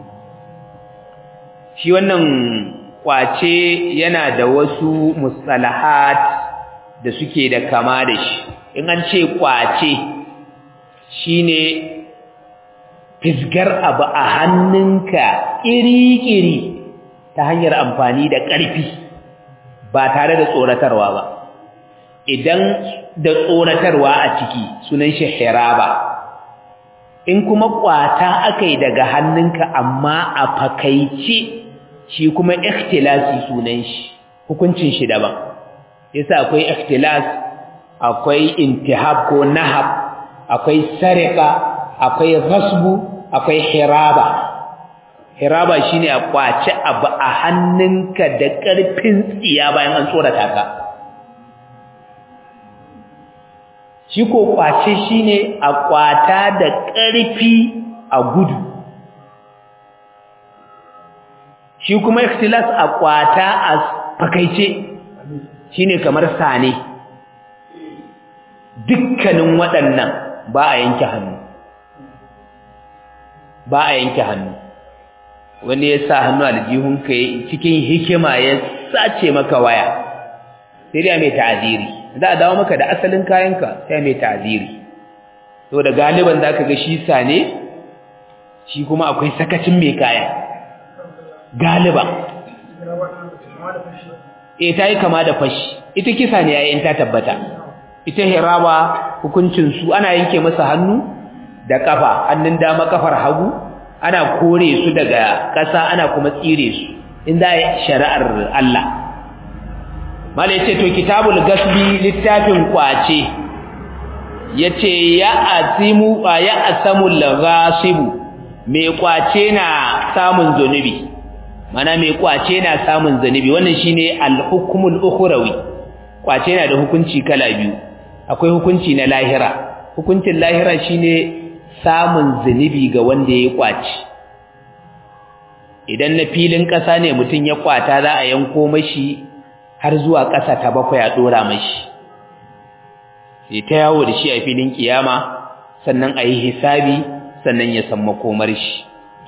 shi wannan kwace yana da wasu mustalahat da suke da kama da shi in an ce kwace shine fisgar abu a hannunka iri-iri ta hanyar amfani da ƙarfi ba tare da tsoratarwa ba idan da tsoratarwa a ciki sunan shi hiraba in kuma kwata aka yi daga hannunka amma a fakaice shi kuma ikhtilasi sunan shi hukuncin shi daban yasa akwai ikhtilas akwai intihab ko nahab akwai sarika akwai ghasbu akwai hiraba hiraba shine a kwace abu a hannunka da ƙarfin tsiya bayan an tsorata ka shi ko kwace shine a kwata da ƙarfi a gudu shi kuma ikhtilas a kwata a fakaice shine kamar sane dukkanin waɗannan ba a yanke hannu ba a yanke hannu wani ya sa hannu aljihunka cikin hikima ya sace maka waya sai dai mai ta'aziri za a dawo maka da asalin kayanka sai mai ta'aziri to da galiban zaka ga shi sane shi kuma akwai sakacin mai kaya galiba eh ta yi kama da fashi ita kisa ne yayin ta tabbata ita hiraba hukuncin su ana yanke masa hannu da kafa hannun dama kafar hagu ana kore su daga ƙasa ana kuma tsire su in za shari'ar Allah malai ce to kitabul gasbi littafin kwace yace ya asimu ya asamul ghasibu mai kwace na samun zunubi mana mai kwace na samun zunubi wannan shine al-hukmul ukhrawi kwace na da hukunci kala biyu akwai hukunci na lahira hukuncin lahira shine samun zunubi ga wanda ya kwaci idan na filin ƙasa ne mutum ya kwata za a yanko mashi har zuwa ƙasa ta bakwai a ɗora mashi sai ta yawo da shi a filin kiyama sannan a yi hisabi sannan ya san makomar shi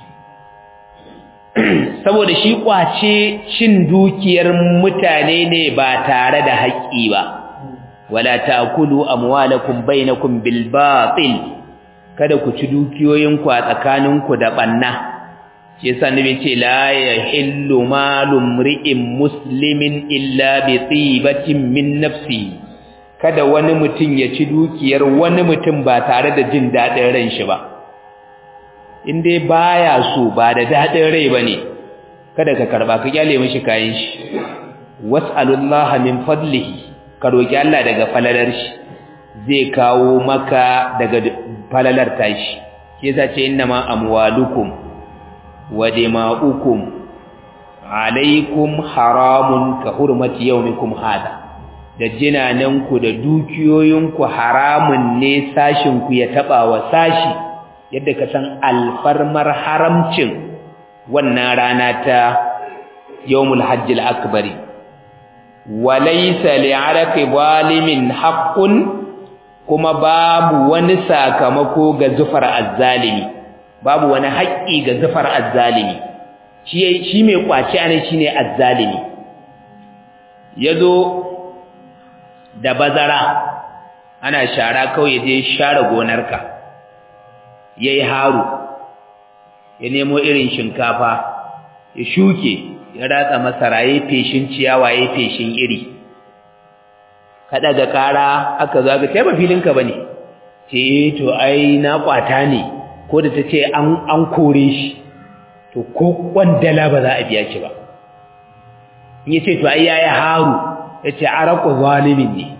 saboda shi kwace cin dukiyar mutane ne ba tare da haƙƙi ba wala ta'kulu amwalakum bainakum bil batil kada ku ci dukiyoyinku a tsakaninku da banna shi yasa nabi ce la yahillu malum ri'in muslimin illa bi tibatin min nafsi kada wani mutum ya ci dukiyar wani mutum ba tare da jin dadin ran shi ba in dai baya so ba da dadin rai bane kada ka karba ka kyale mishi kayan shi was'alullaha min fadlihi ka roki Allah daga falalar shi zai kawo maka daga falalar tashi shi yasa ce innama amwalukum wa dima'ukum alaikum haramun ka hurmati yawmikum hada da jinananku da dukiyoyinku haramun ne sashinku ya taba wa sashi yadda ka san alfarmar haramcin wannan rana ta yawmul hajjil akbari walaysa li'araqi zalimin haqqun kuma babu wani sakamako ga zufar azzalimi babu wani haƙƙi ga zufar azzalimi shi shi mai kwaci anan shine azzalimi yazo da bazara ana shara kawai je share gonarka yayi haru ya nemo irin shinkafa ya shuke ya ratsa masara yayi feshin ciyawa yayi feshin iri ka daga kara aka zo ga kai ba filinka bane ce to ai na kwata ne ko da tace an an kore shi to ko kwandala ba za a biya shi ba in yace to ai yayi haru yace araku zalimin ne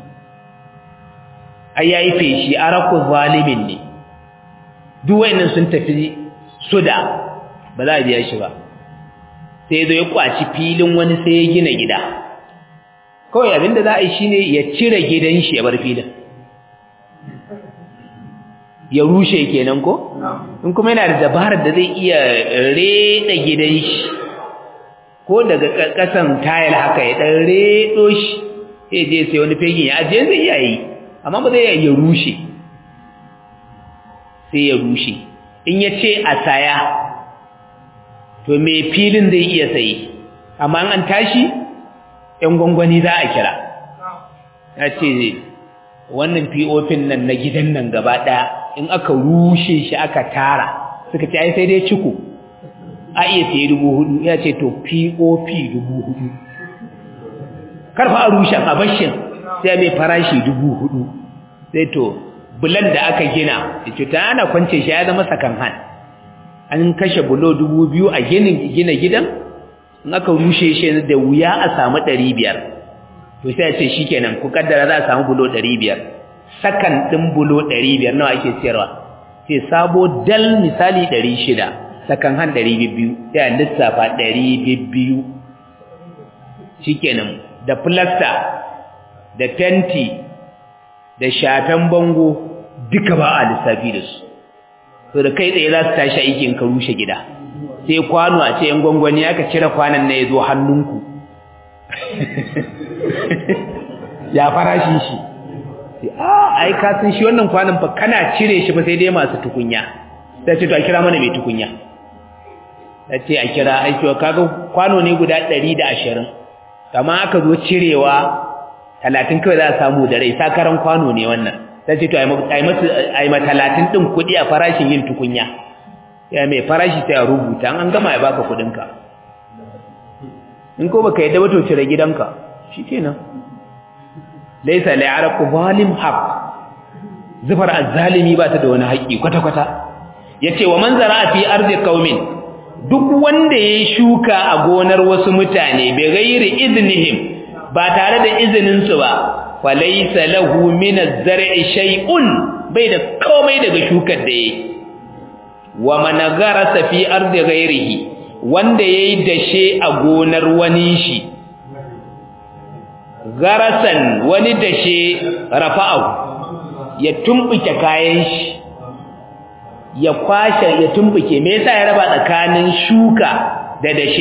ai yayi feshi araku zalimin ne duk wayannan sun tafi suda ba za a biya shi ba sai zo ya kwaci filin wani sai ya gina gida kawai abinda za a yi shine ya cire gidan shi ya bar filin ya rushe kenan ko in kuma yana da dabarar da zai iya reda gidan shi ko daga kasan tayil haka ya dan redo shi sai je sai wani fegin ya ajiye zai iya yi amma ba zai iya rushe sai ya rushe in ya ce a saya to mai filin zai iya sayi amma an tashi ‘yan gwangwani za a kira ya ce wannan pop nan na gidan nan gaba ɗaya in aka rushe shi aka tara suka ce ai sai dai ciko a iya sayi dubu hudu ya ce to pop dubu hudu karfa a rushen a bashin sai mai farashi dubu hudu sai to bulan da aka gina ce ta ana kwance shi ya zama sakan han an kashe bulo dubu biyu a ginin gina gidan in aka rushe shi da wuya a samu ɗari biyar to sai a ce shi kenan ku kaddara za a samu bulo ɗari biyar sakan ɗin bulo ɗari biyar nawa ake siyarwa sai sabo dal misali ɗari shida sakan han ɗari biyu sai a lissafa ɗari biyu shi kenan da filasta da fenti da shafen bango duka ba a lissafi da su to da kai tsaye za su tashi aikin ka rushe gida sai kwano a ce yan gwangwani aka cire kwanan na ya zo hannunku ya farashi shi a ai ka san shi wannan kwanan fa kana cire shi ba sai dai masu tukunya sai ce to a kira mana mai tukunya sai ce a kira aiki kaga kwano ne guda 120 kama aka zo cirewa 30 kawai za a samu da rai sakaran kwano ne wannan sai ce to ai ma 30 din kudi a farashin yin tukunya ya mai farashi sai a rubuta an gama ya baka kudinka in ko baka yadda ba to cire gidanka shikenan laysa li'arqu zalim haqq zufar azzalimi ba ta da wani haƙi kwata kwata yace wa man zara'a fi ardi qaumin duk wanda yayi shuka a gonar wasu mutane bi ghairi idnihim ba tare da izinin su ba falaysa lahu min az-zar'i shay'un bai da komai daga shukar da yayi wa man garasa fi ardi ghairihi wanda yayi dashe a gonar wani shi garasan wani dashe rafa'u ya tumbuke kayan shi ya kwashe ya tumbuke me yasa ya raba tsakanin shuka da dashe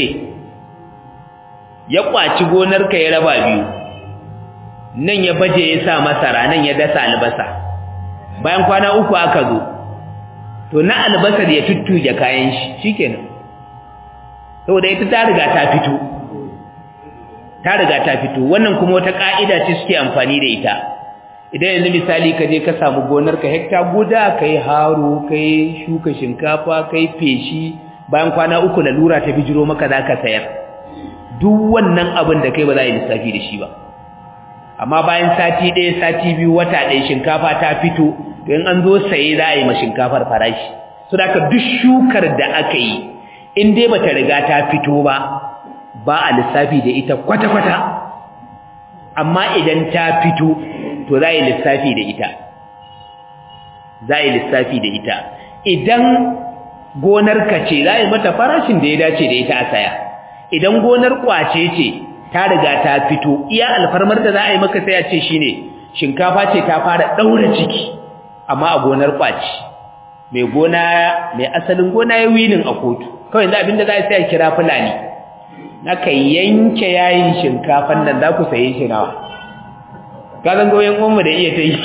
ya kwaci gonar ka ya raba biyu nan ya baje ya sa masara nan ya dasa albasa bayan kwana uku aka zo to na albasar ya tuttuje kayan shi shikenan saboda ita ta riga ta fito ta riga ta fito wannan kuma wata ka'ida ce suke amfani da ita idan yanzu misali ka je ka samu gonar ka hekta guda kai haro kai shuka shinkafa kai feshi bayan kwana uku lalura ta bijiro maka zaka sayar duk wannan abin da kai ba za a yi lissafi da shi ba amma bayan sati ɗaya sati biyu wata ɗaya shinkafa ta fito to in an zo saye za a yi ma shinkafar farashi so da duk shukar da aka yi in dai bata riga ta fito ba ba a lissafi da ita kwata-kwata amma idan ta fito to za a yi lissafi da ita za a yi lissafi da ita idan gonar ka ce za a yi mata farashin da ya dace da ita a saya idan gonar kwace ce ta riga ta fito iya alfarmar da za a yi maka sai a ce shine shinkafa ce ta fara daura ciki amma a gonar kwaci mai gona mai asalin gona ya wilin a kotu kawai yanzu abinda za a sai a kira fulani naka yanke yayin shinkafan nan za ku saye shi nawa ka zan goyon umma da iya ta yi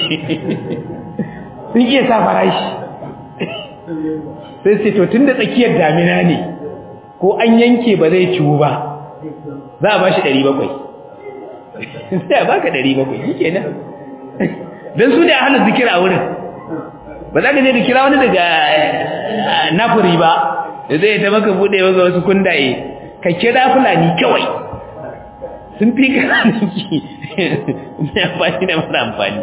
sun iya sa farashi sai sai to tun da tsakiyar damina ne ko an yanke ba zai ciwu ba za a ba shi ɗari bakwai sai a baka ɗari bakwai shi kenan don su da hannun zikira a wurin ba za ka je da kira wani daga nafuri ba da zai ta maka buɗe maka wasu kundaye ka kira fulani kawai sun fi kananki mai amfani da mara amfani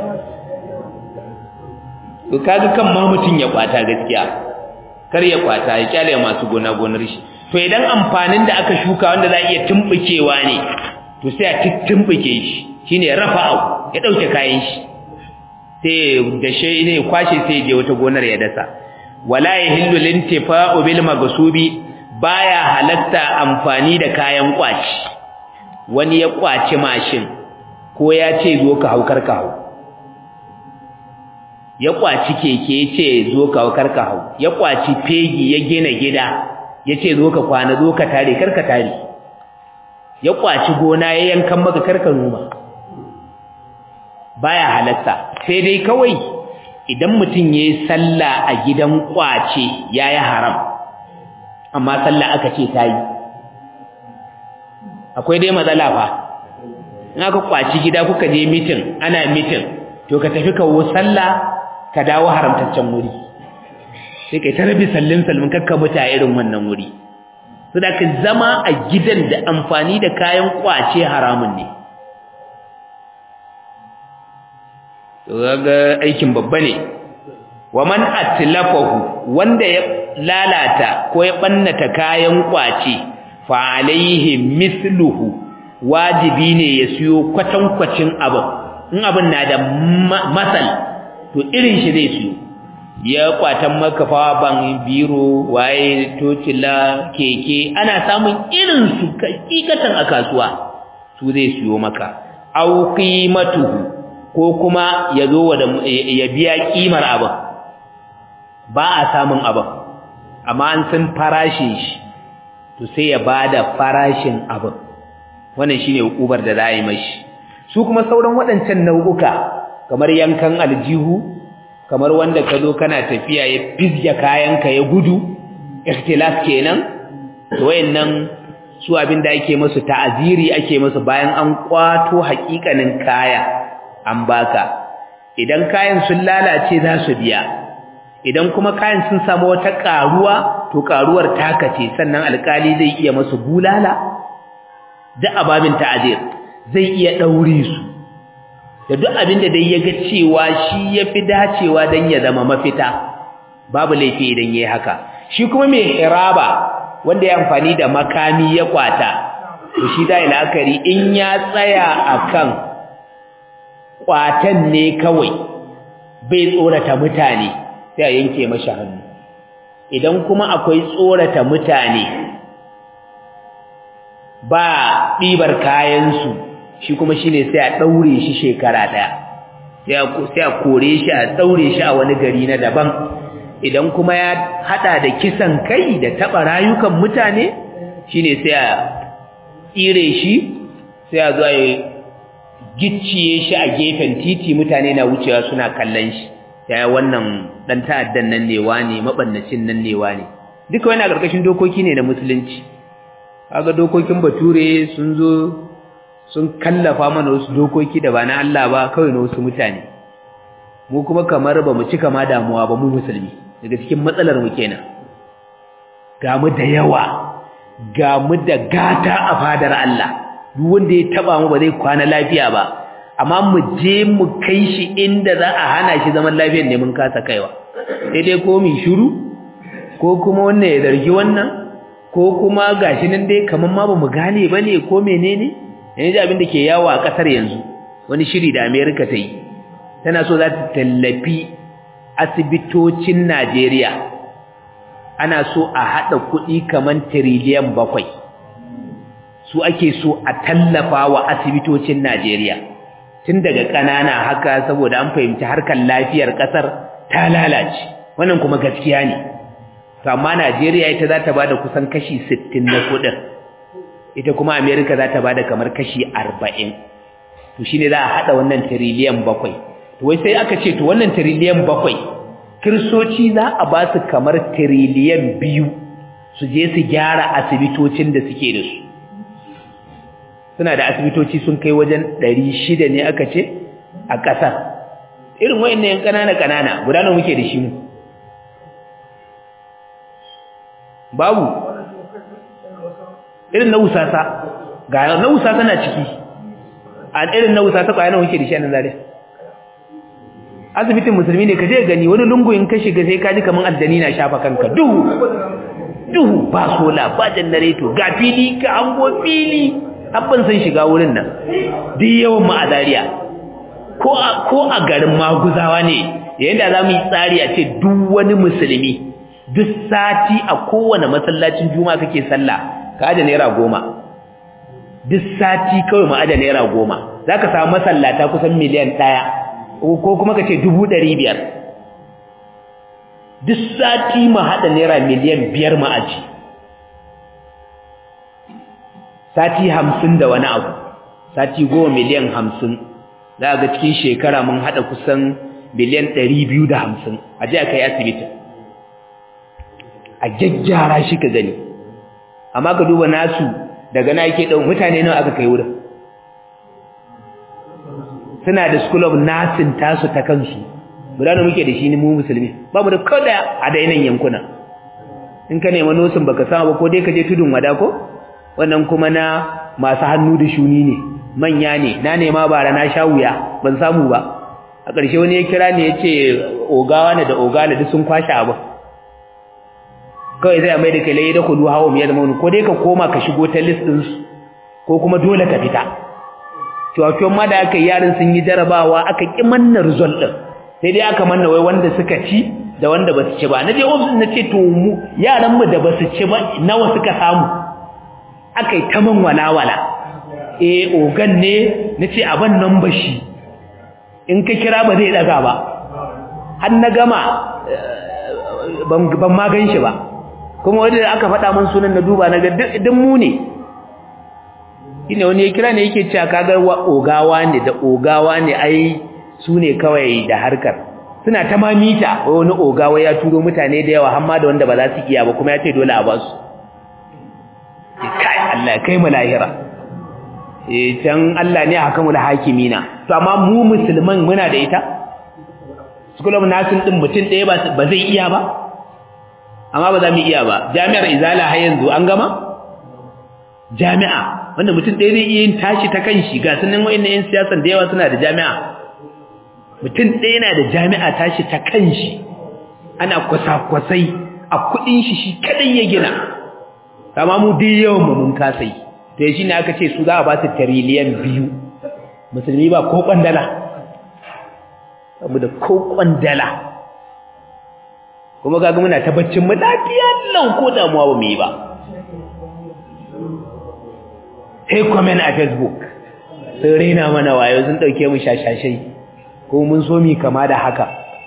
to kaga kan ma mutum ya kwata gaskiya kar ya kwata ya kyale masu gona gonar shi to idan amfanin da aka shuka wanda za a iya tumbukewa ne to sai a tumbuke shi shine rafa'u ya dauke kayan shi sai da shi ne kwashe sai je wata gonar ya dasa wala yahillu lintifa'u bil maghsubi baya halatta amfani da kayan kwaci wani ya kwaci mashin ko ya ce zo ka haukar ka hau ya kwaci keke ya ce zo ka haukar ka hau ya kwaci fegi ya gina gida ya ce zo ka kwana zo ka tare kar ka tare ya kwaci gona ya yankan maka karka noma baya halatta sai dai kawai idan mutum yayi sallah a gidan kwace yayi haram amma sallah aka ce tayi akwai dai matsala fa in aka kwaci gida kuka je mitin ana mitin to ka tafi kawo sallah ka dawo haramtaccen wuri sai kai ta rabi sallin salmin kakka mutu a irin wannan wuri su da ka zama a gidan da amfani da kayan kwace haramun ne to ga aikin babba ne wa man atlafahu wanda ya lalata ko ya bannata kayan kwace fa alaihi misluhu wajibi ne ya siyo kwatankwacin abin in abin na da masal to irin shi zai siyo ya kwatan maka ban biro waye tocila keke ana samun irin su hakikatan a kasuwa su zai siyo maka au qimatuhu ko kuma ya zo ya biya kimar abin ba a samun abin amma an san farashin shi to sai ya bada farashin abin wannan shine hukubar da za a yi mashi su kuma sauran waɗancan nau'uka kamar yankan aljihu kamar wanda ka zo kana tafiya ya fizge kayanka ya gudu ikhtilaf kenan to wayannan su abin da ake musu ta'aziri ake musu bayan an kwato haƙiƙanin kaya an baka idan kayan sun lalace za su biya idan kuma kayan sun samu wata karuwa to karuwar taka ce sannan alkali zai iya musu bulala da ababin ta'azir zai iya daure su da duk abin da dai yaga cewa shi yafi dacewa dan ya zama mafita babu laifi idan yayi haka shi kuma mai hiraba wanda ya amfani da makami ya kwata to shi da la'akari in ya tsaya akan kwatan ne kawai bai tsorata mutane sai a yanke mashi hannu idan kuma akwai tsorata mutane ba ɗibar kayansu shi kuma shine sai a ɗaure shi shekara ɗaya sai a kore shi a ɗaure shi a wani gari na daban idan kuma ya haɗa da kisan kai da taɓa rayukan mutane shine sai a tsire shi sai a zo a gicciye shi a gefen titi mutane na wucewa suna kallon shi yaya wannan dan ta'addan nan ne wane mabannacin nan ne wane duka wani a ƙarƙashin dokoki ne na musulunci kaga dokokin bature sun zo sun kallafa mana wasu dokoki da ba na Allah ba kawai na wasu mutane mu kuma kamar ba mu cika ma damuwa ba mu musulmi daga cikin matsalar mu kenan ga mu da yawa ga mu da gata a fadar Allah duk wanda ya taba mu ba zai kwana lafiya ba amma mu je mu kai shi inda za a hana shi zaman lafiyar ne mun kasa kaiwa sai dai ko mu shiru ko kuma wannan ya zargi wannan ko kuma gashi nan dai kaman ma bamu gane bane ko menene yanzu abin da ke yawo a kasar yanzu wani shiri da America ta yi tana so za ta tallafi asibitocin Najeriya ana so a hada kuɗi kaman tiriliyan bakwai su ake so a tallafa wa asibitocin Najeriya tun daga ƙanana haka saboda an fahimci harkar lafiyar ƙasar ta lalace wannan kuma gaskiya ne to amma Najeriya ita za ta bada kusan kashi 60 na kuɗin ita kuma America za ta bada kamar kashi 40 to shine za a hada wannan trillion bakwai to wai sai aka ce to wannan trillion bakwai kirsoci za a ba su kamar trillion biyu su je su gyara asibitocin da suke da su suna da asibitoci sun kai wajen ɗari shida ne aka ce a ƙasar irin wa'in yan ƙanana ƙanana guda nawa muke da shi mu babu irin na wusasa ga na wusasa na ciki a irin na wusasa ƙwaya nawa muke da shi a nan zare asibitin musulmi ne ka je gani wani lungu in ka shiga sai ka ji kamar addani na shafa kanka duhu duhu ba sola ba janareto ga fili ka hango fili abban sun shiga wurin nan duk yawan mu a Zariya ko a ko a garin maguzawa ne yayin da zamu yi tsari a ce duk wani musulmi duk sati a kowane masallacin juma'a kake sallah ka aje naira goma duk sati kawai mu aje naira goma zaka samu masallata kusan miliyan ɗaya ko kuma ka ce dubu ɗari biyar duk sati mu haɗa naira miliyan biyar mu aji sati hamsin da wani abu sati goma miliyan hamsin za ga cikin shekara mun haɗa kusan miliyan ɗari biyu da hamsin a je a kai asibiti a gyaggyara shi ka gani amma ka duba nasu daga na yake ɗau mutane nawa aka kai wurin suna da school of nursing tasu ta kansu guda da muke da shi ne mu musulmi babu da kada a dainan yankuna in ka nema nosin baka samu ba ko dai ka je tudun wada ko wannan kuma na masu hannu da shuni ne manya ne na nema bara na sha wuya ban samu ba a ƙarshe wani ya kira ne ya ce ogawa ne da ogala duk sun kwashe abu kawai sai a mai da kai lai da kudu hawa miyar mauni ko dai ka koma ka shigo ta list ɗinsu ko kuma dole ka fita cewa ma da aka yi yaran sun yi jarabawa aka ƙi manna result ɗin sai dai aka manna wai wanda suka ci da wanda ba su ci ba na je ofis na ce to mu yaran mu da ba su ci ba nawa suka samu aka yi ta man walawala eh ogan ne na ce aban nan ba shi in ka kira ba zai daga ba har na gama ban ma gan shi ba kuma wanda aka faɗa min sunan na duba na ga duk mu ne shine wani ya kira ne yake cewa kaga ogawa ne da ogawa ne ai su ne kawai da harkar suna ta mamita wani ogawa ya turo mutane da yawa hamma da wanda ba za su iya ba kuma ya ce dole a ba su kai Allah kai mu lahira eh can Allah ne hakamul hakimina to amma mu musulman muna da ita school of nursing din mutum ɗaya ba zai iya ba amma ba za mu iya ba jami'ar izala har yanzu an gama jami'a wanda mutum ɗaya zai iya yin tashi ta kan shi ga sunan wa'in yan siyasan da yawa suna da jami'a mutum ɗaya na da jami'a tashi ta kan shi ana kwasa-kwasai a kuɗin shi shi kaɗai ya gina kama mu dai yawan mu mun kasai to shi ne aka ce su za a ba su tiriliyan biyu musulmi ba ko kwandala saboda ko kwandala kuma kaga muna ta baccin mu lafiya lau ko damuwa ba mu yi ba sai comment a facebook sun raina mana wayo sun dauke mu shashashai ko mun so mi kama da haka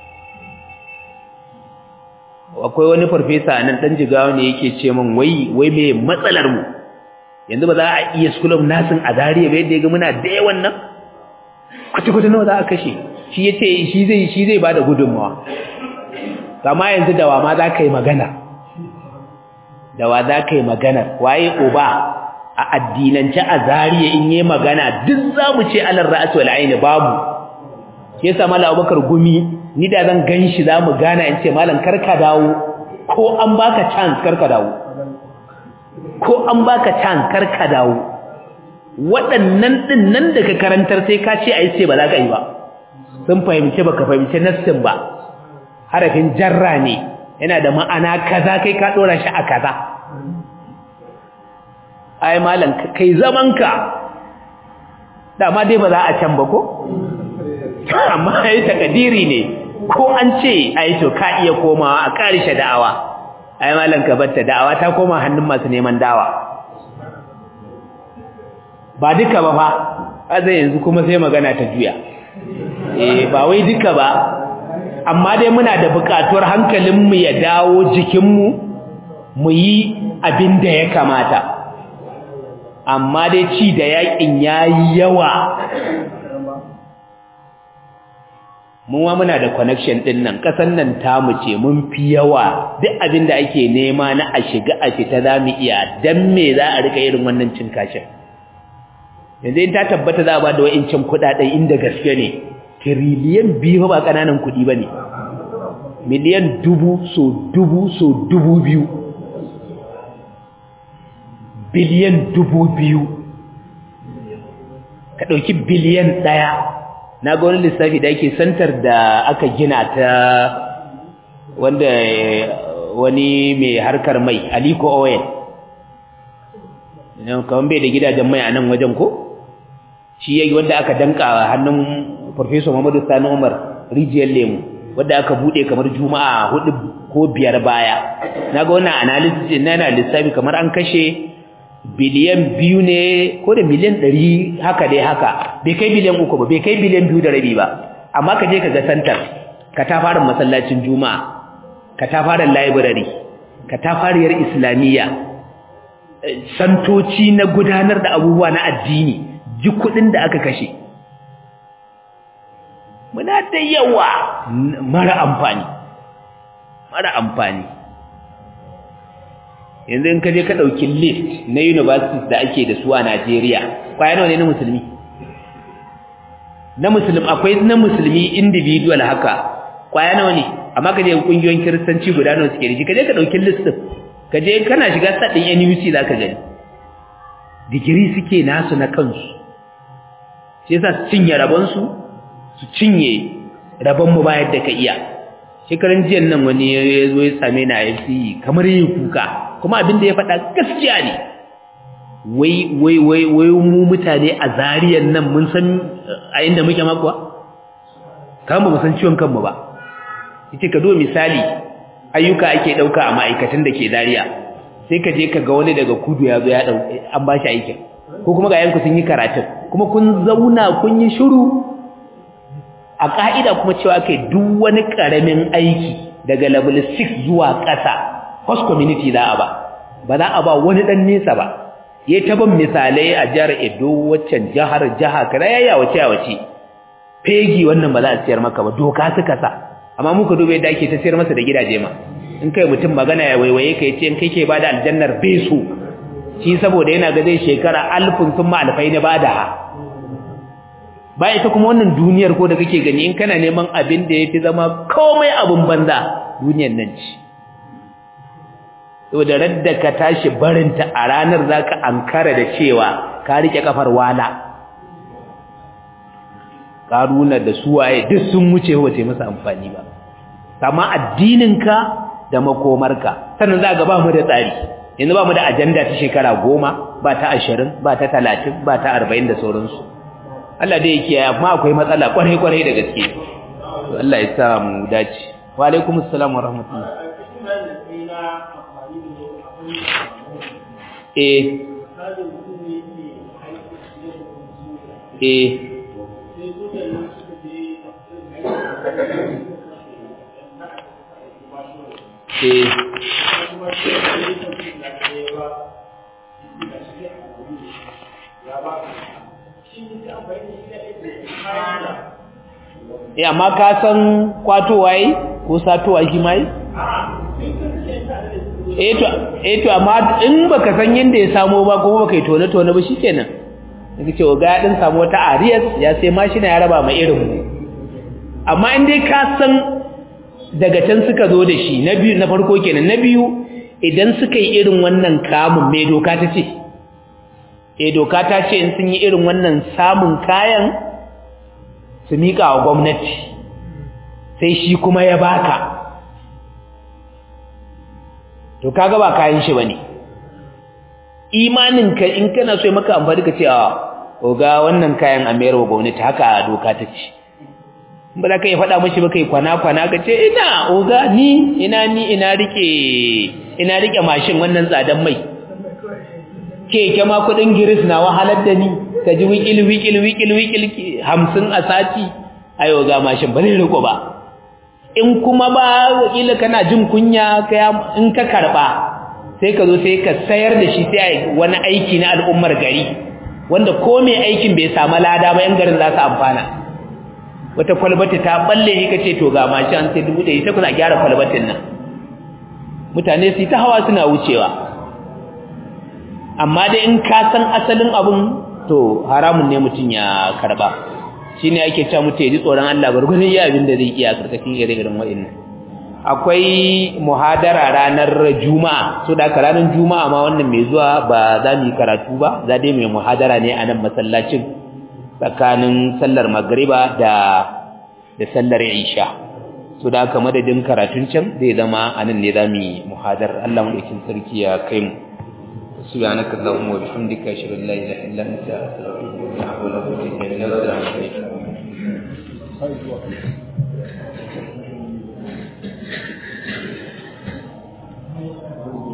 akwai wani farfesa nan dan jigawa ne yake ce min wai wai me matsalar mu yanzu ba za a iya school of nursing a Zariya ba yadda ya ga muna da yawan nan kwata-kwata nawa za a kashe shi yace shi zai shi zai bada gudunmawa kama yanzu da wa ma za ka yi magana da wa za ka yi magana waye uba a addinance a zariya in yi magana duk za mu ce alar ra'asu wal aini babu shi yasa mallam Abubakar gumi ni da zan ganshi za mu gana in ce mallam karka dawo ko an baka chance karka dawo ko an baka chance karka dawo waɗannan din nan da ka karantar sai ka ce ai ce ba za ka yi ba sun fahimci baka fahimci nassin ba harafin jarra ne yana da ma'ana kaza kai ka dora shi a kaza ai malam kai zamanka dama dai ba za a can ba ko amma ai takadiri ne ko an ce ai to ka iya komawa a karishe da'awa ai malam ka batta da'awa ta koma hannun masu neman dawa ba duka ba fa azai yanzu kuma sai magana ta juya eh ba wai duka ba amma dai muna da buƙatuwar hankalinmu ya dawo jikinmu mu yi abin da ya kamata amma dai ci da yakin yayi yawa mun wa muna da connection din nan kasan nan tamu ce mun fi yawa duk abin da ake nema na a shiga a fita zamu iya dan me za a rika irin wannan cin kashin yanzu in ta tabbata za a ba da wa'incin kudaden inda gaske ne tiriliyan biyu ba kananan kudi bane miliyan dubu so dubu so dubu biyu biliyan dubu biyu ka ɗauki biliyan ɗaya na ga wani lissafi da ake santar da aka gina ta wanda wani mai harkar mai aliko oil kawai bai da gidajen mai a nan wajen ko shi yayi wanda aka danka hannun Professor Muhammadu Sani Umar rijiyar lemu wanda aka bude kamar juma'a hudu ko biyar baya naga wannan analysis na yana lissafi kamar an kashe biliyan biyu ne ko da miliyan ɗari haka dai haka bai kai biliyan uku ba bai kai biliyan biyu da rabi ba amma ka je ka ga santar ka ta fara masallacin juma'a ka ta fara library ka ta fara yar islamiyya santoci na gudanar da abubuwa na addini ji kudin da aka kashe muna da yawa mara amfani mara amfani yanzu in ka je ka ɗauki list na universities da ake da su a Najeriya kwaya nawa ne na musulmi na musulmi akwai na musulmi individual haka kwaya nawa ne amma ka je kungiyoyin kiristanci guda nawa suke da shi ka je ka ɗauki list din ka je kana shiga sadin NUC za ka gani digiri suke nasu na kansu shi yasa su cinye rabonsu su cinye rabon mu bayar da ka iya shekaran jiyan nan wani ya zo ya same na FCE kamar yi kuka kuma abin da ya faɗa gaskiya ne wai wai wai wai mu mutane a zariyan nan mun san a inda muke makuwa kan ba mu san ciwon kanmu ba yace ka do misali ayyuka ake dauka a ma'aikatan da ke zariya sai ka je ka ga wani daga kudu ya zo ya dau an ba shi aikin ko kuma ga yanku sun yi karatun kuma kun zauna kun yi shiru a ka'ida kuma cewa kai duk wani karamin aiki daga level 6 zuwa ƙasa host community za a ba ba za a ba wani dan nesa ba yayi ta ban misalai a jihar Edo waccan jihar jaha kada yaya wace a wace fegi wannan ba za a siyar maka ba doka suka sa amma muka dube da ake ta siyar masa da gidaje ma in kai mutum magana ya waiwaye ka yace in kai ke bada aljannar beso shi saboda yana ga zai shekara alfin sun ma alfai na bada ba ita kuma wannan duniyar ko da kake gani in kana neman abin da yafi zama komai abun banza duniyar nan ce saboda radda ka tashi barinta a ranar zaka ankara da cewa ka rike kafar wala karuna da suwaye duk sun wuce wace masa amfani ba amma addininka da makomarka sannan za ga ba mu da tsari yanzu ba mu da ajanda ta shekara goma ba ta ashirin ba ta talatin ba ta arba'in da sauransu Allah dai yake amma akwai matsala kwarai kwarai da gaske to Allah ya sa mu dace wa alaikum assalam wa rahmatullah eh eh eh eh amma ka san kwatowa yi ko satowa shi mai eh to eh to amma in baka san yanda ya samo ba ko baka yi tone tone ba shikenan nake cewa ga ya din samu wata arias ya sai mashina ya raba mai irin mu amma in dai ka san daga can suka zo da shi na biyu na farko kenan na biyu idan suka yi irin wannan kamun mai doka ta ce eh doka ta ce in sun yi irin wannan samun kayan su mika wa gwamnati sai shi kuma ya baka to kaga ba kayan shi bane imanin ka in kana so maka amfani ka ce a oga wannan kayan a mayar wa gwamnati haka doka ta ce ba za ka yi faɗa mashi ba kai kwana-kwana ka ce ina oga ni ina ni ina rike ina rike mashin wannan tsadan mai keke ma kudin giris na wahalar da ni ka ji wikil wikil wikil wikil hamsin a sati ayo ga mashin ba zai riko ba in kuma ba wakila kana jin kunya in ka karba sai ka zo sai ka sayar da shi sai wani aiki na al'ummar gari wanda ko mai aikin bai samu lada ba yan garin za su amfana wata kwalbati ta balle ni kace to ga mashi an sai dubu da ita kuna gyara kwalbatin nan mutane su ta hawa suna wucewa amma dai in ka san asalin abun to haramun ne mutun ya karba shine ake cewa mutum ya ji tsoron Allah gurgurin ya abin da zai iya karkashin ire-iren wa'annan akwai muhadara ranar juma'a so da ranar juma'a ma wannan mai zuwa ba za mu yi karatu ba za dai mai muhadara ne a nan masallacin tsakanin sallar magriba da da sallar isha so da haka madadin karatun can zai zama anan ne zamu yi muhadar Allah mu dakin sarki ya kai mu subhanaka allahumma wa bihamdika ashhadu an la ilaha illa anta astaghfiruka wa atubu ilaik